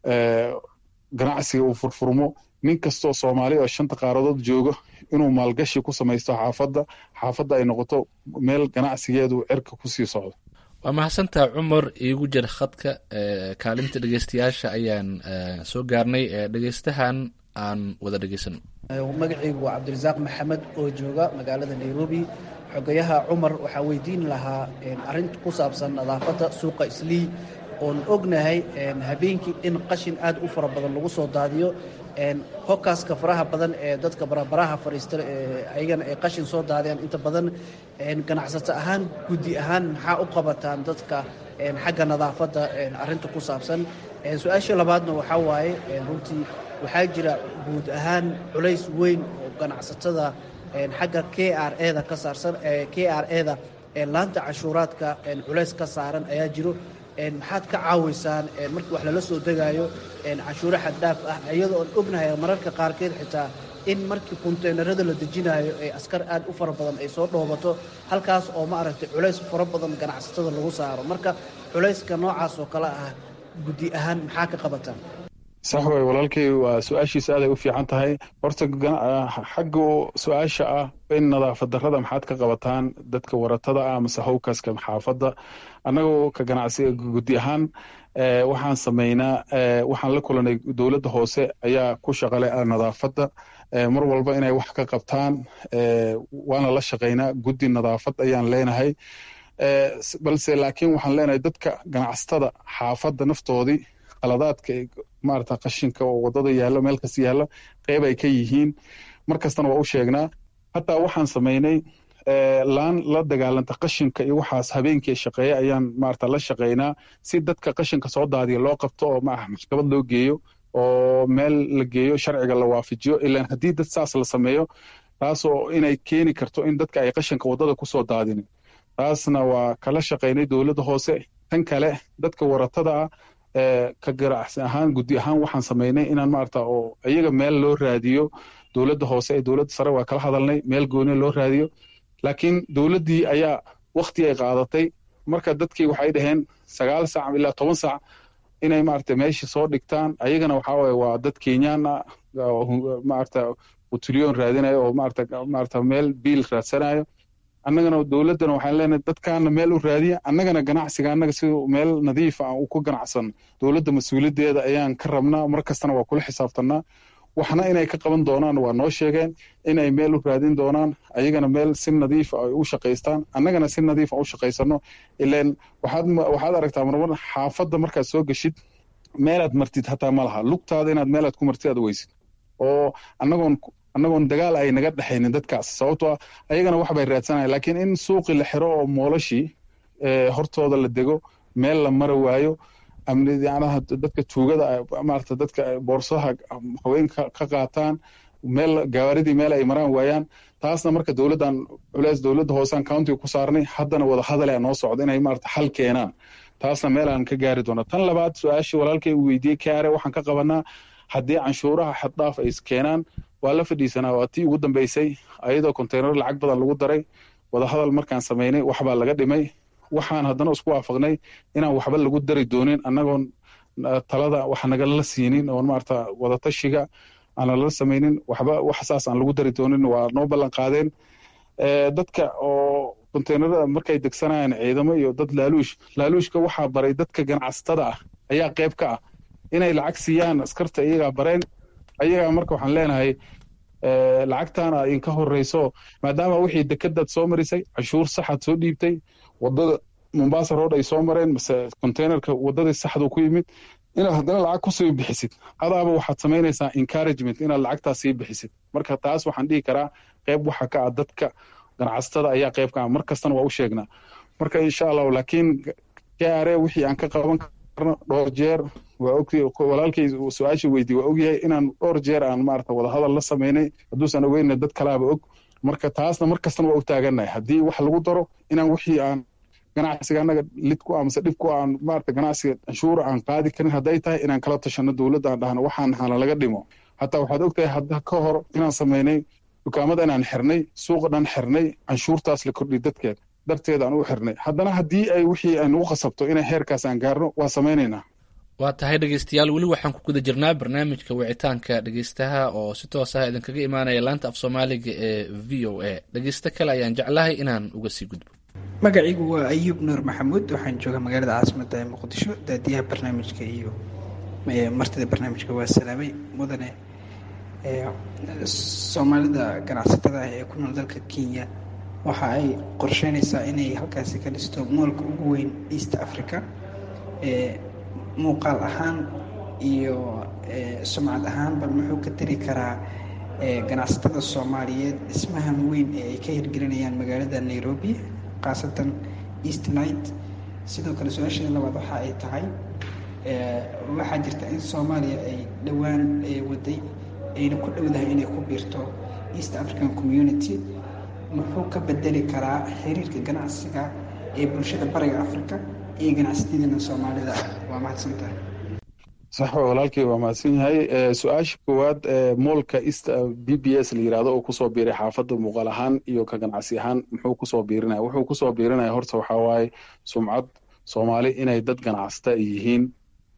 [SPEAKER 13] ganacsiga uu furfurmo nin kastoo soomaali oo shanta qaaradood joogo inuu maalgashi ku samaysto xaafadda xaafadda ay noqoto meel ganacsigeedu cirka kusii socdo
[SPEAKER 12] waa mahadsantaa cumar iigu jir khadka kaalinta dhegeystayaasha ayaan soo gaarnay dhegeystahan aan wada dhegeysano
[SPEAKER 14] magacaygu waa cabdirasaaq maxamed oo jooga magaalada nairobi xogayaha cumar waxaa weydiin lahaa arinta ku saabsan nadaafadda suuqa islii oon ognahay habeenkii in qashin aad u fara badan lagu soo daadiyo hokaska faraha badan ee dadka barabaraha fadhiista ayagana ay qashin soo daadiyaan inta badan ganacsato ahaan guddi ahaan maxaa u qabataan dadka xagga nadaafadda arinta ku saabsan su-aasha labaadna waxaa waaye runtii waxaa jira guud ahaan culays weyn oo ganacsatada xagga k r eda ka saarsan k r eda laanta cashuuraadka culays ka saaran ayaa jiro maxaad ka caawiysaan markii wax lala soo degaayo cashuuro xaddhaaf ah iyadoo oon ognahay mararka qaarkeed xitaa in markii konteynerada la dejinaayo ee askar aad u fara badan ay soo dhoobato halkaas oo maaragtay culays fara badan ganacsatada lagu saaro marka culayska noocaas oo kale ah guddi ahaan maxaa ka qabataan
[SPEAKER 13] sax way walaalkay waa su-aashiisa aaday u fiican tahay horta xagga su-aasha ah in nadaafad darrada maxaad ka qabataan dadka waratada ah mase howkaska xaafadda annagoo ka ganacsiga guddi ahaan waxaan sameynaa waxaan la kulanay dowladda hoose ayaa ku shaqale nadaafadda mar walba inay wax ka qabtaan waana la shaqeynaa guddi nadaafad ayaan leenahay balse laakiin waxaan leenahay dadka ganacsatada xaafadda naftoodii qaladaadka maarata qashinka oo wadada yaallo meel kasta yaallo qeyb ay ka yihiin mar kastana waa u sheegnaa hataa waxaan samaynay laan la dagaalanta qashinka iyo waxaas habeenkii shaqeeya ayaan maarata la shaqeynaa si dadka qashinka soo daadiya loo qabto oo maaha maxkamad loo geeyo oo meel la geeyo sharciga la waafajiyo ilaan haddii dad saas la sameeyo taasoo inay keeni karto in dadka ay qashinka wadada kusoo daadinin taasna waa kala shaqeynay dowladda hoose tan kale dadka waratada ah ka ganacsi ahaan guddi ahaan waxaan samaynay inaan maarata oo iyaga meel loo raadiyo dowladda hoose ee dowladda sare waa kala hadalnay meel gooni loo raadiyo laakiin dowladdii ayaa wakti ay qaadatay marka dadkii waxay dhaheen sagaal sac ilaa toban sac inay maarata meesha soo dhigtaan ayagana waxaa waye waa dad kenyaan ah maarata utulyoon raadinayo oo maarata maarata meel biil raadsanayo annagana dowladdana waxaan leenahay dadkaana meel u raadiya annagana ganacsiga annaga si meel nadiif ah ku ganacsan dowladda mas-uuliyaddeeda ayaan ka rabnaa mar kastana waa kula xisaabtanaa waxna inay ka qaban doonaan waa noo sheegeen inay meel u raadin doonaan ayagana meel si nadiif ay u shaqaystaan annagana si nadiif aan u shaqaysano ilaan waxaad waxaad aragtaa marmar xaafadda markaad soo geshid meelaad martid hataa ma laha lugtaada inaad meelaad ku martid aad weysid oo annagoon annagoon dagaal ay naga dhexaynin dadkaas sababtoo ayagana wax bay raadsanayan laakiin in suuqii la xiro oo moolashii hortooda la dego meel la mara waayo amniyanaha dadka tuugada maarata dadka boorsaha haweenka ka qaataan meel gawaaridii meel ay maraan waayaan taasna marka dowladdan culeys dowladda hoosaan countiga ku saarnay haddana wada hadalea noo socda inay maarata xal keenaan taasna meel aan ka gaari doona tan labaad su-aashii walaalkay uu weydiiyey kaare waxaan ka qabanaa haddii canshuuraha xaddhaaf ay keenaan waa la fadhiisanaa waa tii ugu dambeysay ayadoo konteynar lacag badan lagu daray wadahadal markaan samaynay waxbaa laga dhimay waxaan haddana isku waafaqnay inaan waxba lagu dari doonin annagoon talada wax nagala siinin oon maarata wadatashiga aan lala samaynin waxba wax saas aan lagu dari doonin waa noo ballan qaadeen dadka oo konteynarada markay degsanayaan ciidamo iyo dad laaluush laaluushka waxaa baray dadka ganacsatada ah ayaa qayb ka ah inay lacag siiyaan askarta iyagaa bareen ayagaa marka waxaan leenahay lacagtaana idinka horeyso maadaama wixii dekadaad soo marisay canshuur saxaad soo dhiibtay wadada mombasa road ay soo mareen mase containerka wadadii saxdu ku yimid inaad haddana lacag kusii bixisid adaaba waxaad samaynaysaa encouragement inaad lacagtaas sii bixisid marka taas waxaan dhihi karaa qayb waxa ka ah dadka ganacsatada ayaa qayb ka ah mar kastana waa u sheegnaa marka insha allahu laakiin kare wixii aan ka qaban karno dhowr jeer waa og walaalkay su-aasha weydiye waa ogyahay inaan dhowr jeer aan maarata wadahadal la samaynay hadduusan ogeyna dad kalaaba og marka taasna mar kastana waa u taagannahay haddii wax lagu daro inaan wixii aan ganacsiga annaga lid ku ah mase dhib ku aan maarata ganacsiga canshuura aan qaadi karin hadday tahay inaan kala tashano dowladda aan dhahno waxaan hana laga dhimo hataa waxaad ogtahay hadda ka hor inaan samaynay dukaamada inaan xirnay suuqa dhan xirnay canshuurtaas la kordhiy dadkeed darteed aan u xirnay haddana haddii ay wixii ay nagu qasabto inay heerkaas aan gaarno waa samaynaynaa
[SPEAKER 12] waa tahay dhegeystayaal weli waxaan ku guda jirnaa barnaamijka wicitaanka dhegeystaha oo si toos ah idinkaga imaanaya laanta af soomaaliga ee v o a dhegeysto kale ayaan jeclahay inaan uga sii gudbo
[SPEAKER 15] magacaygu waa ayuub nuur maxamuud waxaan joogaa magaalada caasimada ee muqdisho daadiyaha barnaamijka iyo martida barnaamijka waa salaamay mudane soomaalida ganacsatada ah ee ku nool dalka kenya waxa ay qorsheynaysaa inay halkaasi ka dhisto moolka ugu weyn east africa muuqaal ahaan iyo sumcad ahaanba muxuu ka tari karaa ganacsatada soomaaliyeed dhismahan weyn ee ay ka hirgelinayaan magaalada nairobi khaasatan east night sidoo kale su-aasheeda labaad waxa ay tahay waxaa jirta in soomaaliya ay dhowaan waday ayna ku dhowdahay inay ku biirto east african community muxuu ka bedeli karaa xiriirka ganacsiga ee bulshada bariga africa iyo ganacsatadana soomaalida waa mahadsantahay
[SPEAKER 13] sax walaalkii waa mahadsan yahay su-aasha koowaad moolka east b b s la yirahdo oo kusoo biiray xaafadda muuqaal ahaan iyo ka ganacsi ahaan muxuu kusoo biirinaya wuxuu kusoo biirinaya horta waxaa waaye sumcad soomaali inay dad ganacsata ay yihiin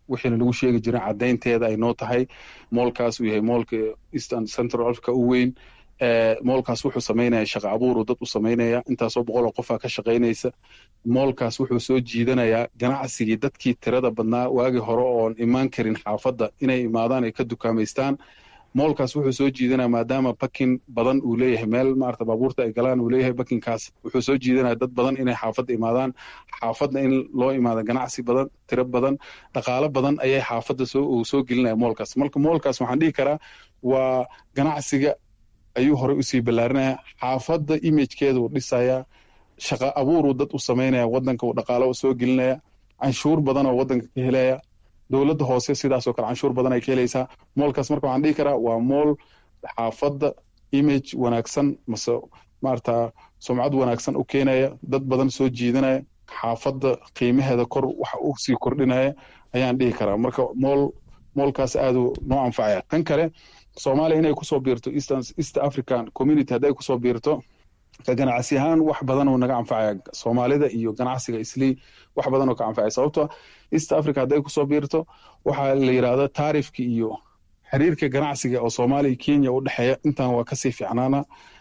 [SPEAKER 13] wixiina lagu sheegi jiray caddaynteeda ay noo tahay moolkaas uu yahay moolka eastern central africa u weyn moolkaas wuxuu samaynaya shaqa abuuru dad u samaynaya intaasoo boqol oo qofaa ka shaqaynaysa moolkaas wuxuu soo jiidanayaa ganacsigii dadkii tirada badnaa waagii hore oon imaan karin xaafadda inay imaadaan ay ka dukaamaystaan moolkaas wuxuu soo jiidanaya maadaama bakin badan uu leeyahay meel maarata baabuurta ay galaan uu leeyahay bakinkaas wuxuu soo jiidanaya dad badan inay xaafadda imaadaan xaafadda in loo imaado ganacsi badan tiro badan dhaqaalo badan ayay xaafadda soo uu soo gelinaya moolkaas marka moolkaas waxaan dhihi karaa waa ganacsiga ayuu horey usii ballaarinaya xaafadda imagekeeda uu dhisaya shaqa abuuruu dad u samaynaya wadanka uu dhaqaalo soo gelinaya canshuur badan oo wadanka ka helaya dowladda hoose sidaasoo kale canshuur badan ay ka helaysaa moolkaas marka waxaan dhihi karaa waa mool xaafadda image wanaagsan mase maarata sumcad wanaagsan u keenaya dad badan soo jiidanaya xaafadda qiimaheeda kor wax u sii kordhinaya ayaan dhihi karaa marka mool moolkaas aaduu noo anfacaya tan kale soomaaliya inay kusoo biirto east african community hadday kusoo biirto ka ganacsi ahaan wax badan oo naga anfacaya soomaalida iyo ganacsiga islii wax badan oo ka anfacaya sababto east africa hadday kusoo biirto waxaa la yidhahda taarifka iyo xiriirka ganacsiga oo soomaaliya kenya u dhexeeya intaan waa kasii fiicnaana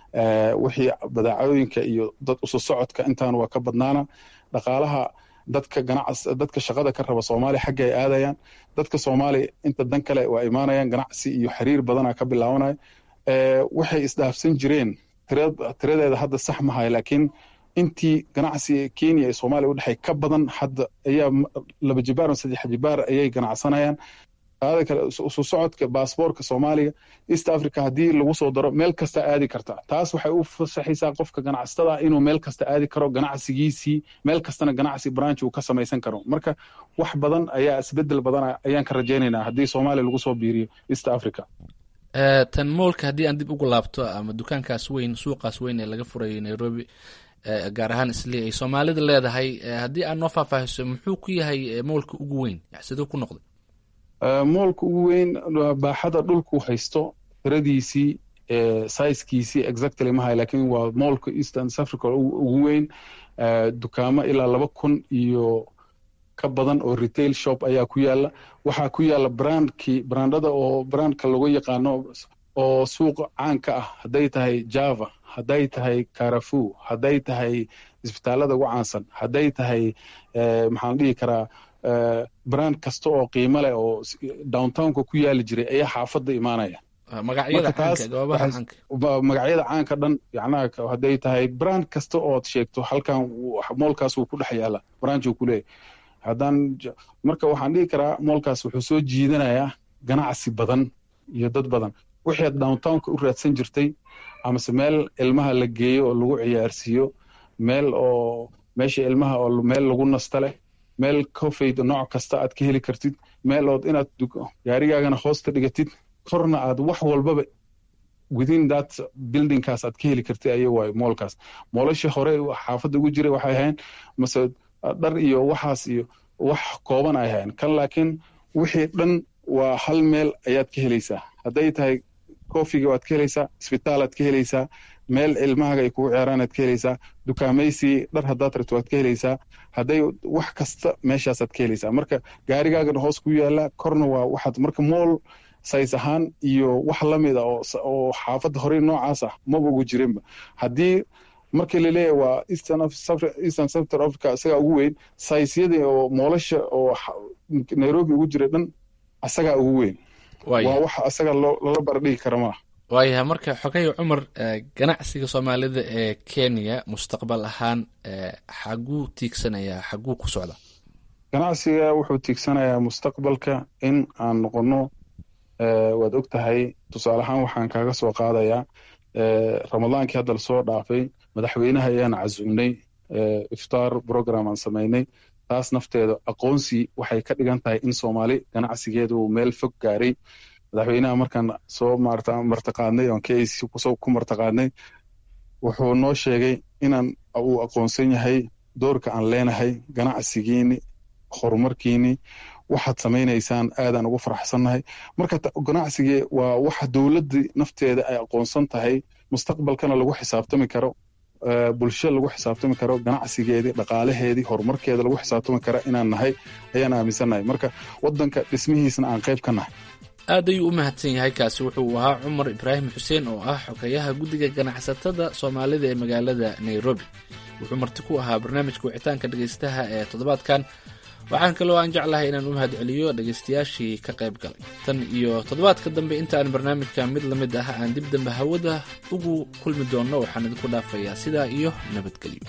[SPEAKER 13] wixii badaacooyinka iyo dad usu socodka intaan waa ka badnaana dhaqaalaha dadka ganacs dadka shaqada ka raba soomaaliya xagga ay aadayaan dadka soomaaliya inta dan kale waa imaanayaan ganacsi iyo xiriir badana ka bilaabanaya waxay isdhaafsan jireen tiradeeda hadda sax mahay laakiin intii ganacsiga kenya ee soomaaliya u dhexey ka badan hadda ayaa laba jibaar ama saddex jibaar ayay ganacsanayaan qaada kale isu socodka baasboorka soomaaliya east africa haddii lagu soo daro meel kasta aadi karta taas waxay u fasaxaysaa qofka ganacsatada inuu meel kasta aadi karo ganacsigiisii meel kastana ganacsi branch uu ka samaysan karo marka wax badan ayaa isbedel badan ayaan ka rajaynaynaa haddii soomaaliya lagu soo biiriyo east africa
[SPEAKER 12] tan moolka haddii aan dib ugu laabto ama dukaankaas weyn suuqaas weyn ee laga furayay nairobi gaar ahaan isli ay soomaalida leedahay haddii aad noo faahfaahiso muxuu ku yahay moolka ugu weyn siduu ku noqday
[SPEAKER 13] moolka ugu weyn baaxada dhulku haysto tiradiisii sizekiisii exactly mahay laakiin waa moolka eastern africa ugu weyn dukaamo ilaa laba kun iyo ka badan oo retail shop ayaa ku yaala waxaa ku yaala brandkii brandada oo brandka lagu yaqaano oo suuqa caanka ah hadday tahay java hadday tahay carafu hadday tahay isbitaalada ugu caansan hadday tahay maxaan dhihi karaa brand kasta oo qiimo leh oo downtownka ku yaali jiray ayaa xaafadda imaanaya magacyada caanka dhan yacnaha hadday tahay brand kasta ood sheegto halkan moolkaas wuu ku dhex yaala branchuu ku leeyahy haddaan marka waxaan dhihi karaa moolkaas wuxuu soo jiidanayaa ganacsi badan iyo dad badan wixii aad downtownka u raadsan jirtay amase meel ilmaha la geeyo oo lagu ciyaarsiiyo meel oo meesha ilmaha oo meel lagu nasta leh meel cofayd nooc kasta aad ka heli kartid meel ood inaad gaarigaagana hoosta dhigatid korna aad wax walbaba within that buildingkaas aad ka heli kartid aya waayo moolkaas moolasha hore xaafadda ugu jiray waxay ahayn mase dhar iyo waxaas iyo wax kooban ay ahayn kan laakiin wixii dhan waa hal meel ayaad ka helaysaa hadday tahay cofiga waad ka helaysaa isbitaal aad ka helaysaa meel ilmahaaga ay kugu ciyaaraan aad ka helaysaa dukaamaysi dhar haddaad rabto waad ka helaysaa hadday wax kasta meeshaasaad ka helaysaa marka gaarigaagana hoos ku yaala korna waa waxaad marka mool says ahaan iyo wax lamid a oo xaafadda horey noocaas ah maba ugu jirinba haddii markii laleeyahay waa eastern central africa isagaa ugu weyn saysyadii oo moolasha oo nairobi ugu jira dhan asagaa ugu weyn waa wax asaga lala bardhigi kara maa
[SPEAKER 12] waayahay marka xogay cumar ganacsiga soomaalida ee kenya mustaqbal ahaan xaguu tiigsanayaa xaguu ku socda
[SPEAKER 13] ganacsiga wuxuu tiigsanayaa mustaqbalka in aan noqono waad og tahay tusaale ahaan waxaan kaaga soo qaadayaa ramadaankii hadda lasoo dhaafay madaxweynaha ayaan casuumnay iftaar program aan samaynay taas nafteeda aqoonsi waxay ka dhigan tahay in soomaali ganacsigeeda uu meel fog gaaray madaxweynaha markaan soo martaqaadnay oon k c ku martaqaadnay wuxuu noo sheegay inaan uu aqoonsan yahay doorka aan leenahay ganacsigiini horumarkiini waxaad samaynaysaan aadaan ugu faraxsannahay marka ganacsigii waa waxa dowladda nafteeda ay aqoonsan tahay mustaqbalkana lagu xisaabtami karo bulsho lagu xisaabtami karo ganacsigeedii dhaqaalaheedii horumarkeeda lagu xisaabtami kara inaan nahay ayaan aaminsannahay marka wadanka dhismihiisna aan qayb ka nahay
[SPEAKER 12] aad ayuu u mahadsan yahay kaasi wuxuu ahaa cumar ibraahim xuseen oo ah xogeyaha guddiga ganacsatada soomaalida ee magaalada nairobi wuxuu marti ku ahaa barnaamijka wicitaanka dhegaystaha ee toddobaadkan waxaan kaloo aan jeclahay inaan u mahad celiyo dhegaystayaashii ka qayb galay tan iyo toddobaadka dambe intaan barnaamijka mid la mid ah aan dib dambe hawada ugu kulmi doonno waxaan idinku dhaafayaa sidaa iyo nabadgelyo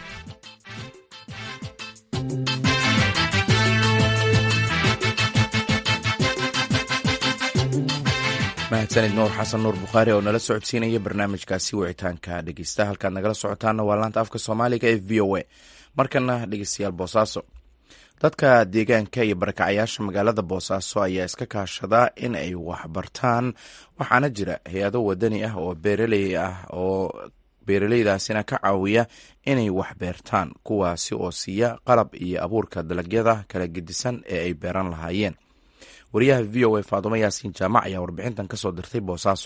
[SPEAKER 1] mahadsanid nuur xasan nuur bukhaari oo nala socodsiinaya barnaamijkaasi wicitaanka dhegeysta halkaad nagala socotaana waa laanta afka soomaaliga ee v o a markana dhegeystayaal boosaaso dadka deegaanka iyo barakacayaasha magaalada boosaaso ayaa iska kaashada in ay waxbartaan waxaana jira hay-ado wadani ah oo beeraley ah oo beeraleydaasina ka caawiya inay wax beertaan kuwaasi oo siiya qalab iyo abuurka dalagyada kala gedisan ee ay beeran lahaayeen wariyaha v o a faadumo yaasiin jaamac ayaa warbixintan ka soo dirtay boosaaso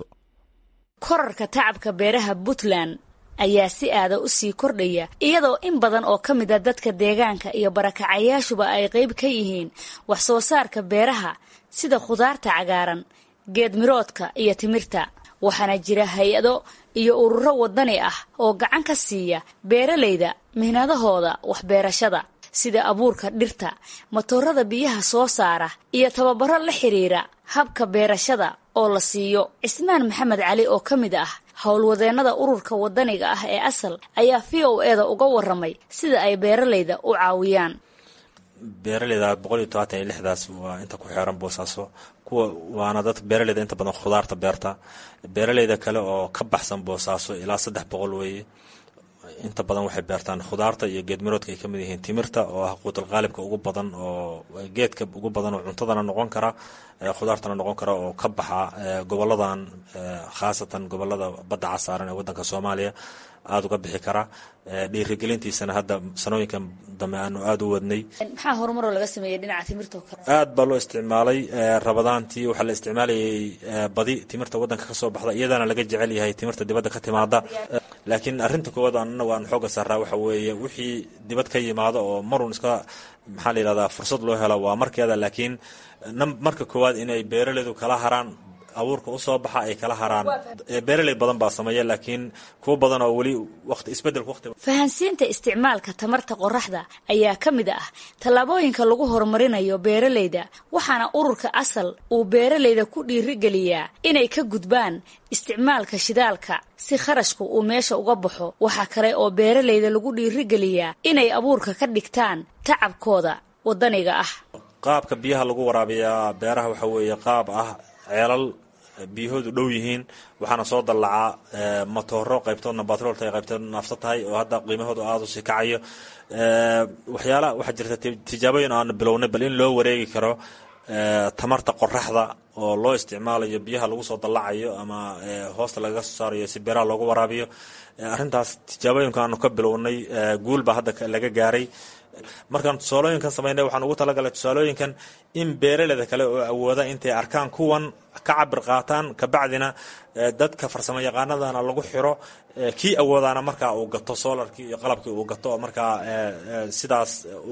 [SPEAKER 16] korarka tacabka beeraha puntland ayaa si aada u sii kordhaya iyadoo in badan oo ka mid a dadka deegaanka iyo barakacayaashuba ay qayb ka yihiin wax soo saarka beeraha sida khudaarta cagaaran geedmiroodka iyo timirta waxaana jira hay-ado iyo ururo wadani ah oo gacan ka siiya beeralayda mihnadahooda waxbeerashada sida abuurka dhirta matoorada biyaha soo saara iyo tababaro la xiriira habka beerashada oo la siiyo cismaan maxamed cali oo ka mid ah howlwadeennada ururka wadaniga ah ee asal ayaa v o eda uga waramay sida ay beeralayda u caawiyaan
[SPEAKER 17] beeraleyda boqol iyo tobaatan iyo lixdaas waa inta ku xeeran boosaaso kuwa waana dad beeraleyda inta badan khudaarta beerta beeraleyda kale oo ka baxsan boosaaso ilaa saddex boqol weeye inta badan waxay beertaan khudaarta iyo geedmiroodka ay kamid yihiin timirta oo ah quutal qaalibka ugu badan oo geedka ugu badan oo cuntadana noqon kara khudaartana noqon kara oo ka baxa goboladan khaasatan gobolada badda casaaran ee wadanka soomaaliya aada uga bixi kara dhiirigelintiisana hadda sanooyinkan dambe aanu aada u wadnay
[SPEAKER 16] maxaa horumaroo laga sameeyey dhinaca timirta kale
[SPEAKER 17] aad baa loo isticmaalay rabadaantii waxaa la isticmaalayay badi timirta wadanka kasoo baxda iyadana laga jecel yahay timirta dibadda ka timaada laakiin arrinta koowaad anagu aan xooga saaraa waxa weeye wixii dibad ka yimaado oo marun iska maxaa la yidhahdaa fursad loo helo waa markeeda laakiin marka koowaad inay beeraleydu kala haraan abuurka usoo baxa ay kala haraan beeraley badan baa sameeya laakiin kuwo badan oo weli waqti isbedelka waqti
[SPEAKER 16] fahansiinta isticmaalka tamarta qoraxda ayaa ka mid ah tallaabooyinka lagu horumarinayo beeralayda waxaana ururka asal uu beeralayda ku dhiirigeliyaa inay ka gudbaan isticmaalka shidaalka si kharashku uu meesha uga baxo waxaa kale oo beeralayda lagu dhiirigeliyaa inay abuurka ka dhigtaan tacabkooda wadaniga ah
[SPEAKER 17] qaabka biyaha lagu waraabiyaa beeraha waxa weeye qaab ah ceelal biyahoodu dhow yihiin waxaana soo dallacaa matooro qaybtoodna batroolta ay qaybtoodna naafsa tahay oo hadda qiimahoodu aada u sii kacayo waxyaala waxaa jirta tijaabooyin aanu bilownay bal in loo wareegi karo tamarta qoraxda oo loo isticmaalayo biyaha lagu soo dallacayo ama hoosta lagaga soo saarayo si beeraha loogu waraabiyo arrintaas tijaabooyinka aanu ka bilownay guul baa hadda laga gaaray markaan tusaalooyinkan samaynay waxaan ugu talagalay tusaalooyinkan in beeraleyda kale oo awooda intay arkaan kuwan ka cabir qaataan kabacdina dadka farsamo yaqaanadana lagu xiro kii awoodaana markaa uu gato solarkii iyo qalabkii uu gato oo markaa sidaas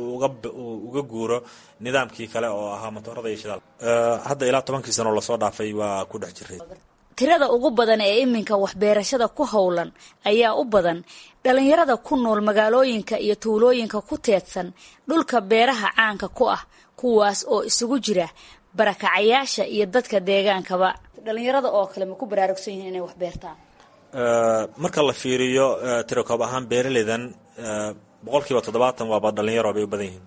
[SPEAKER 17] uga guuro nidaamkii kale oo ahaa matoorada iyo shidaal hadda ilaa tobankii sano lasoo dhaafay waa ku dhex jiray
[SPEAKER 16] tirada ugu badan ee iminka waxbeerashada ku howlan ayaa u badan dhalinyarada ku nool magaalooyinka iyo tuulooyinka ku teedsan dhulka beeraha caanka ku ah kuwaas oo isugu jira barakacayaasha iyo dadka deegaankaba dhalinyarada oo kale ma ku baraarugsan yihiin inay wax beertaan
[SPEAKER 17] marka la fiiriyo tirakoob ahaan beeraleydan boqolkiiba toddobaatan waaba dhalinyaro bay u badan yihiin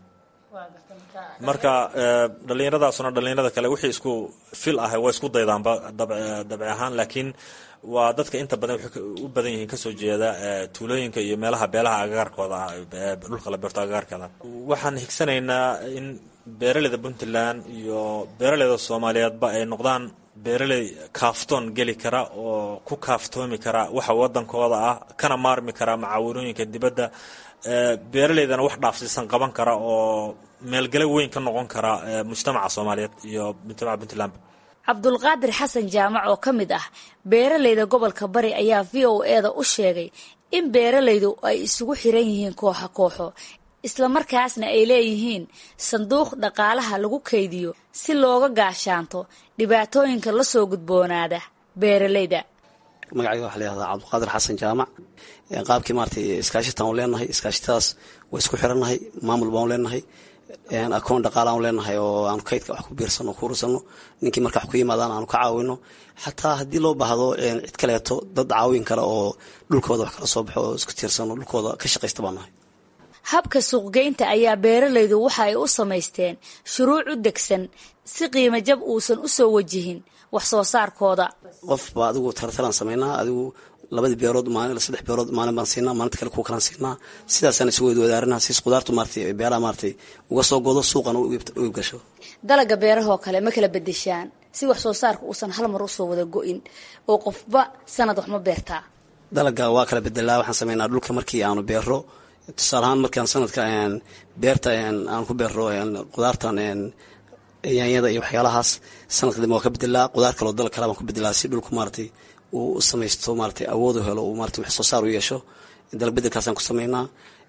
[SPEAKER 17] marka dhalinyaradaasuna dhalinyarada kale wixii isku fil ah waa isku daydaanba dabci ahaan laakiin waa dadka inta badan waxay u badan yihiin kasoo jeeda tuulooyinka iyo meelaha beelaha agagaarkooda ah dhulka la beerto agagaarkeeda waxaan higsanaynaa in beeraleyda puntland iyo beeraleyda soomaaliyeedba ay noqdaan beeraley kaaftoon geli kara oo ku kaaftoomi kara waxa wadankooda ah kana maarmi kara macaawinooyinka dibadda beeraleydana wax dhaafsiisan qaban kara oo meelgale weyn ka noqon kara mujtamaca soomaaliyeed iyo mujtamaca puntland
[SPEAKER 16] cabdulqaadir xasan jaamac oo ka mid ah beeralayda gobolka bari ayaa v o eda u sheegay in beeralaydu ay isugu xiran yihiin kooxo kooxo islamarkaasna ay leeyihiin sanduuq dhaqaalaha lagu kaydiyo si looga gaashaanto dhibaatooyinka la soo gudboonaada beeralayda
[SPEAKER 18] magacayga waxaa layihahdaa cabdulqaadir xasan jaamac qaabkii maratay iskaashitaan u leenahay iskaashitadaas waa isku xirannahay maamul baan u leenahay akoon dhaqaala aan leenahay oo aanu kaydka wax ku biirsano ku urursano ninkii marka wax ku yimaadaan aanu ka caawino xataa haddii loo baahdo cid kaleeto dad caawin kale oo dhulkooda wax kala soo baxo oo isku tiirsano dhulkooda ka shaqaysta baan nahay
[SPEAKER 16] habka suuqgeynta ayaa beeralaydu waxa ay u samaysteen shuruuc u degsan si qiimo jab uusan u soo wajihin wax soo saarkooda
[SPEAKER 18] qofba adigu tartalaan samaynaa adigu labadii beerood maalin saddex beerood maalin baan siinaa maalinta kale kuwa kalaan siinaa sidaasaan isu wada wadaarinaa siis qudaartu maaratay beeraha maaratay uga soo godo suuqana u iibgasho
[SPEAKER 16] dalaga beerahoo kale ma kala bedeshaan si wax soo saarka uusan hal mar usoo wada go-in oo qofba sanad wax ma beertaa
[SPEAKER 18] dalaga waa kala bedelaa waxaan sameynaa dhulka markii aanu beero tusaale ahaan markaan sanadka beerta aan ku beero qudaartan yaanyada iyo waxyaalahaas sanadka dambe waa ka bedelaa qudaar kaloo dal kale baan ku bedelaa si dhulku maaratay uu u samaysto maaratay awoodu helo uu maratay wax soo saar u yeesho dalag bedelkaasaan ku sameynaa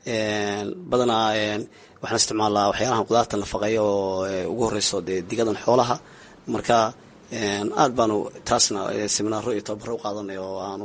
[SPEAKER 18] badanaa waxaan isticmaalaa waxyaalahan qudaarta nafaqeeya oo ugu horeyso dee digadan xoolaha marka aad baanu taasna seminaaro iyo tababaro u qaadanay oo aanu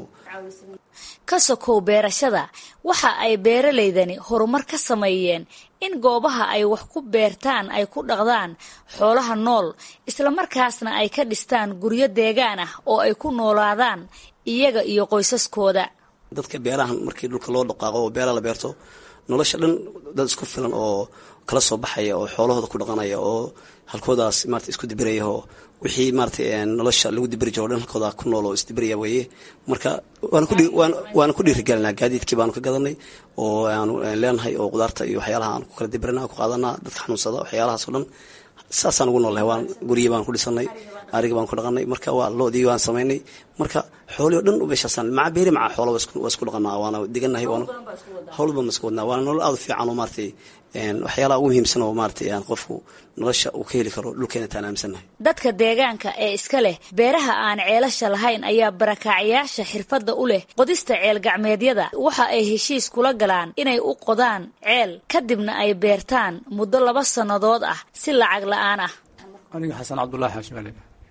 [SPEAKER 16] ka sokow beerashada waxa ay beeralaydani horumar ka sameeyeen in goobaha ay wax ku beertaan ay ku dhaqdaan xoolaha nool islamarkaasna ay ka dhistaan guryo deegaan ah oo ay ku noolaadaan iyaga iyo qoysaskooda
[SPEAKER 18] dadka beerahan markii dhulka loo dhaqaaqo oo beeraha la beerto nolosha dhan dad isku filan oo kala soo baxaya oo xoolahooda ku dhaqanaya oo halkoodaas marata isku dibiraya oo wixii maaratay nolosha lagu dibiri jiro o dhan halkooda ku nool oo isdibiraya weeye marka waana ku dhiirigelinaa gaadiidkii baanu ka gadanay oo aanu leenahay oo qudaarta iyo waxyaalaha aan ku kala dibirina ku qaadanaa dadka xanuunsada waxyaalahaas oo dhan saasaan ugu nool lahay waan guryi baan ku dhisanay ariga baan ku dhaqanay marka waa loodii waan samaynay marka xoolii o dhan meeshaasaan maca beeri maca xoola waa isku dhaqanaa waana diganahay howlba ma isku wadnaa waana nolol aada u fiican oo maaratay waxyaalaha ugu muhiimsan oo maaratay aan qofku nolosha uu ka heli karo dhulkeena taan aaminsannahay
[SPEAKER 16] dadka deegaanka ee iska leh beeraha aan ceelasha lahayn ayaa barakaacayaasha xirfadda u leh qodista ceel gacmeedyada waxa ay heshiis kula galaan inay u qodaan ceel kadibna ay beertaan muddo laba sannadood ah si lacag la-aan ah
[SPEAKER 19] aniga xasan cabdulaahi xaashimale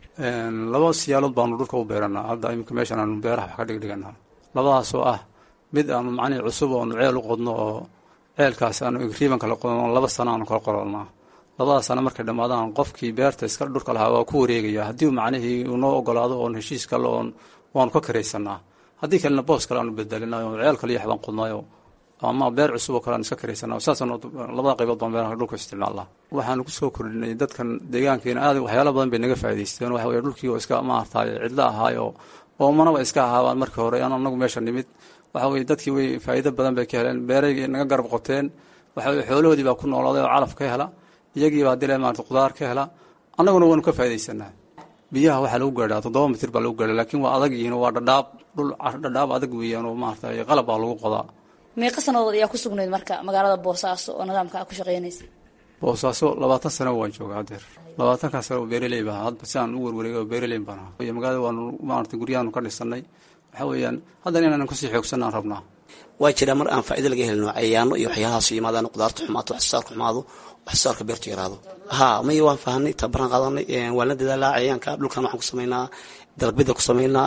[SPEAKER 19] laba siyaalood baanu dhulka u beeranaa hadda iminka meeshan aanu beeraha wax ka dhigdhiganaa labadaasoo ah mid aanu macnihii cusub oonu ceel u qodno oo ceelkaas aanu igriiban kala qodno laba sano aanu kala qorolnaa labadaas sano markay dhammaadaan qofkii beerta iska dhulka lahaa waa ku wareegaya haddii macnihii uu noo ogolaado oon heshiis kale oon waanu ka karaysanaa haddii kalena boos kale aanu bedelinayo ceel kale yaxbaan qodnayo ama beer cusub oo kale aan iska karaysanaa saasaan labada qaybood baan beeraha dhulka isticmaalnaa waxaanu kusoo kordhinay dadkan deegaankeena aad waxyaala badan bay naga faa'idaysteen waxa weye dhulkii oo iska maartaay cidlo ahaayo oomanaba iska ahaabaan markii hore aan anagu meesha nimid waxa weye dadkii way faa'iido badan bay ka heleen beeraygii naga garab qoteen waxa weye xoolahoodii baa ku noolaaday oo calaf ka hela iyagii baa dile maarata qudaar ka hela annaguna waanu ka faaidaysanaa biyaha waxaa lagu gaadhaa toddoba mitir baa lagu gaadhaa laakiin waa adag yihiin waa dhadhaab dhul dhadhaab adag weeyaan oo maarata qalab baa lagu qodaa
[SPEAKER 16] meeqa sanadood ayaa ku sugnayd marka magaalada boosaaso oo nidaamka a ku shaqeynaysa
[SPEAKER 19] boosaaso labaatan sano waan jooga hadeer labaatankaa sano oo beeraley baa hadba si aan u werwareegay oo beeraley baan ahaa iyo magaalada waanu maarata guryahaanu ka dhisanay waxa weeyaan haddana inaanan kusii xoogsanaan rabnaa
[SPEAKER 18] waa jiraa mar aan faa'ido laga helino cayaano iyo waxyaalahaas yimaadaan qudaarta xumaato wax soo saarka xumaado wax soo saarka beertu yaraado ha maya waan fahanay tabaran qaadanay waan la dadaalaa cayaanka dhulkan waxaan ku samaynaa dalagbida ku samaynaa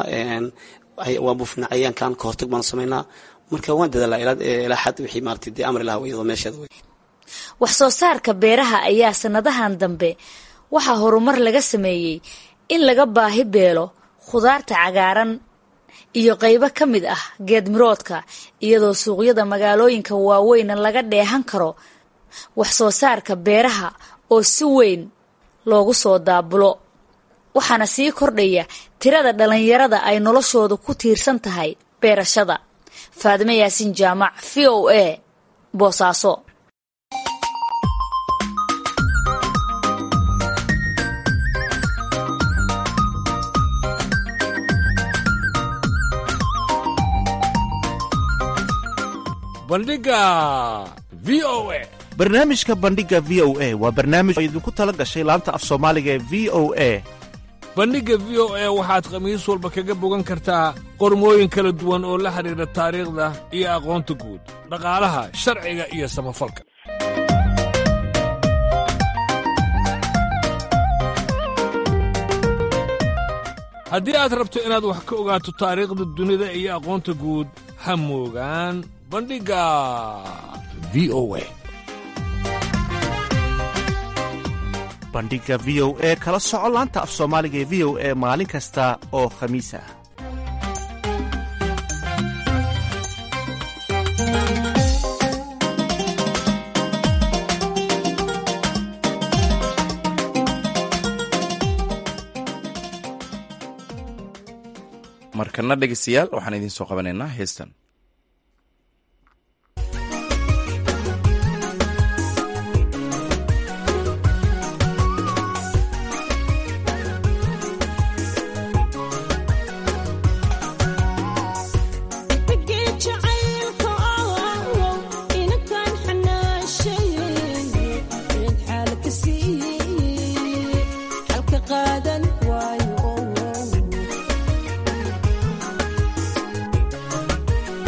[SPEAKER 18] waan buufinaa cayaankan ka hortag baanu samaynaa marka waan dadaalaa ilaa xad wixii maarata dee amri laha iyadoo meesheeda wey
[SPEAKER 16] wax soo saarka beeraha ayaa sanadahan dambe waxaa horumar laga sameeyey in laga baahi beelo khudaarta cagaaran iyo qaybo ka mid ah geedmiroodka iyadoo suuqyada magaalooyinka waaweyna laga dheehan karo wax soo saarka beeraha oo si weyn loogu soo daabulo waxaana sii kordhaya tirada dhallinyarada ay noloshoodu ku tiirsan tahay beerashada faadime yaasin jaamac v o a boosaaso
[SPEAKER 20] bandhiga v o a
[SPEAKER 21] barnaamijka bandhiga v o a waa barnaamij oo idinku tala gashay laanta af soomaaliga ee v o a
[SPEAKER 20] bandhigga v o a waxaad khamiis walba kaga bogan kartaa qormooyin kala duwan oo la xidhiidha taariikhda iyo aqoonta guud dhaqaalaha sharciga iyo samafalka haddii aad rabto inaad wax ka ogaato taariikhda dunida iyo aqoonta guud ha moogaan bandhigga v o a
[SPEAKER 21] bandhigga v o e kala soco laanta af soomaaliga ee v o e maalin kasta oo khamiis ah
[SPEAKER 1] markana dhegeystayaal waxaan idiin soo qabanaynaa heestan
[SPEAKER 22] Qaadan waayo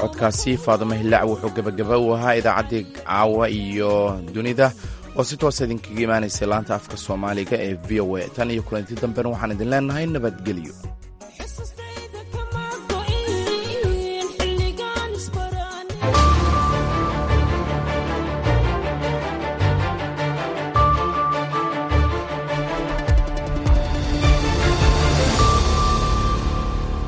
[SPEAKER 1] codkaasi faadimo hillaac wuxuu gebagaba u ahaa idaacaddii caawa iyo dunida oo si toosa idinkaga imaanaysay laanta afka soomaaliga ee v o a tan iyo kulanti dambena waxaan idin leenahay nabadgelyo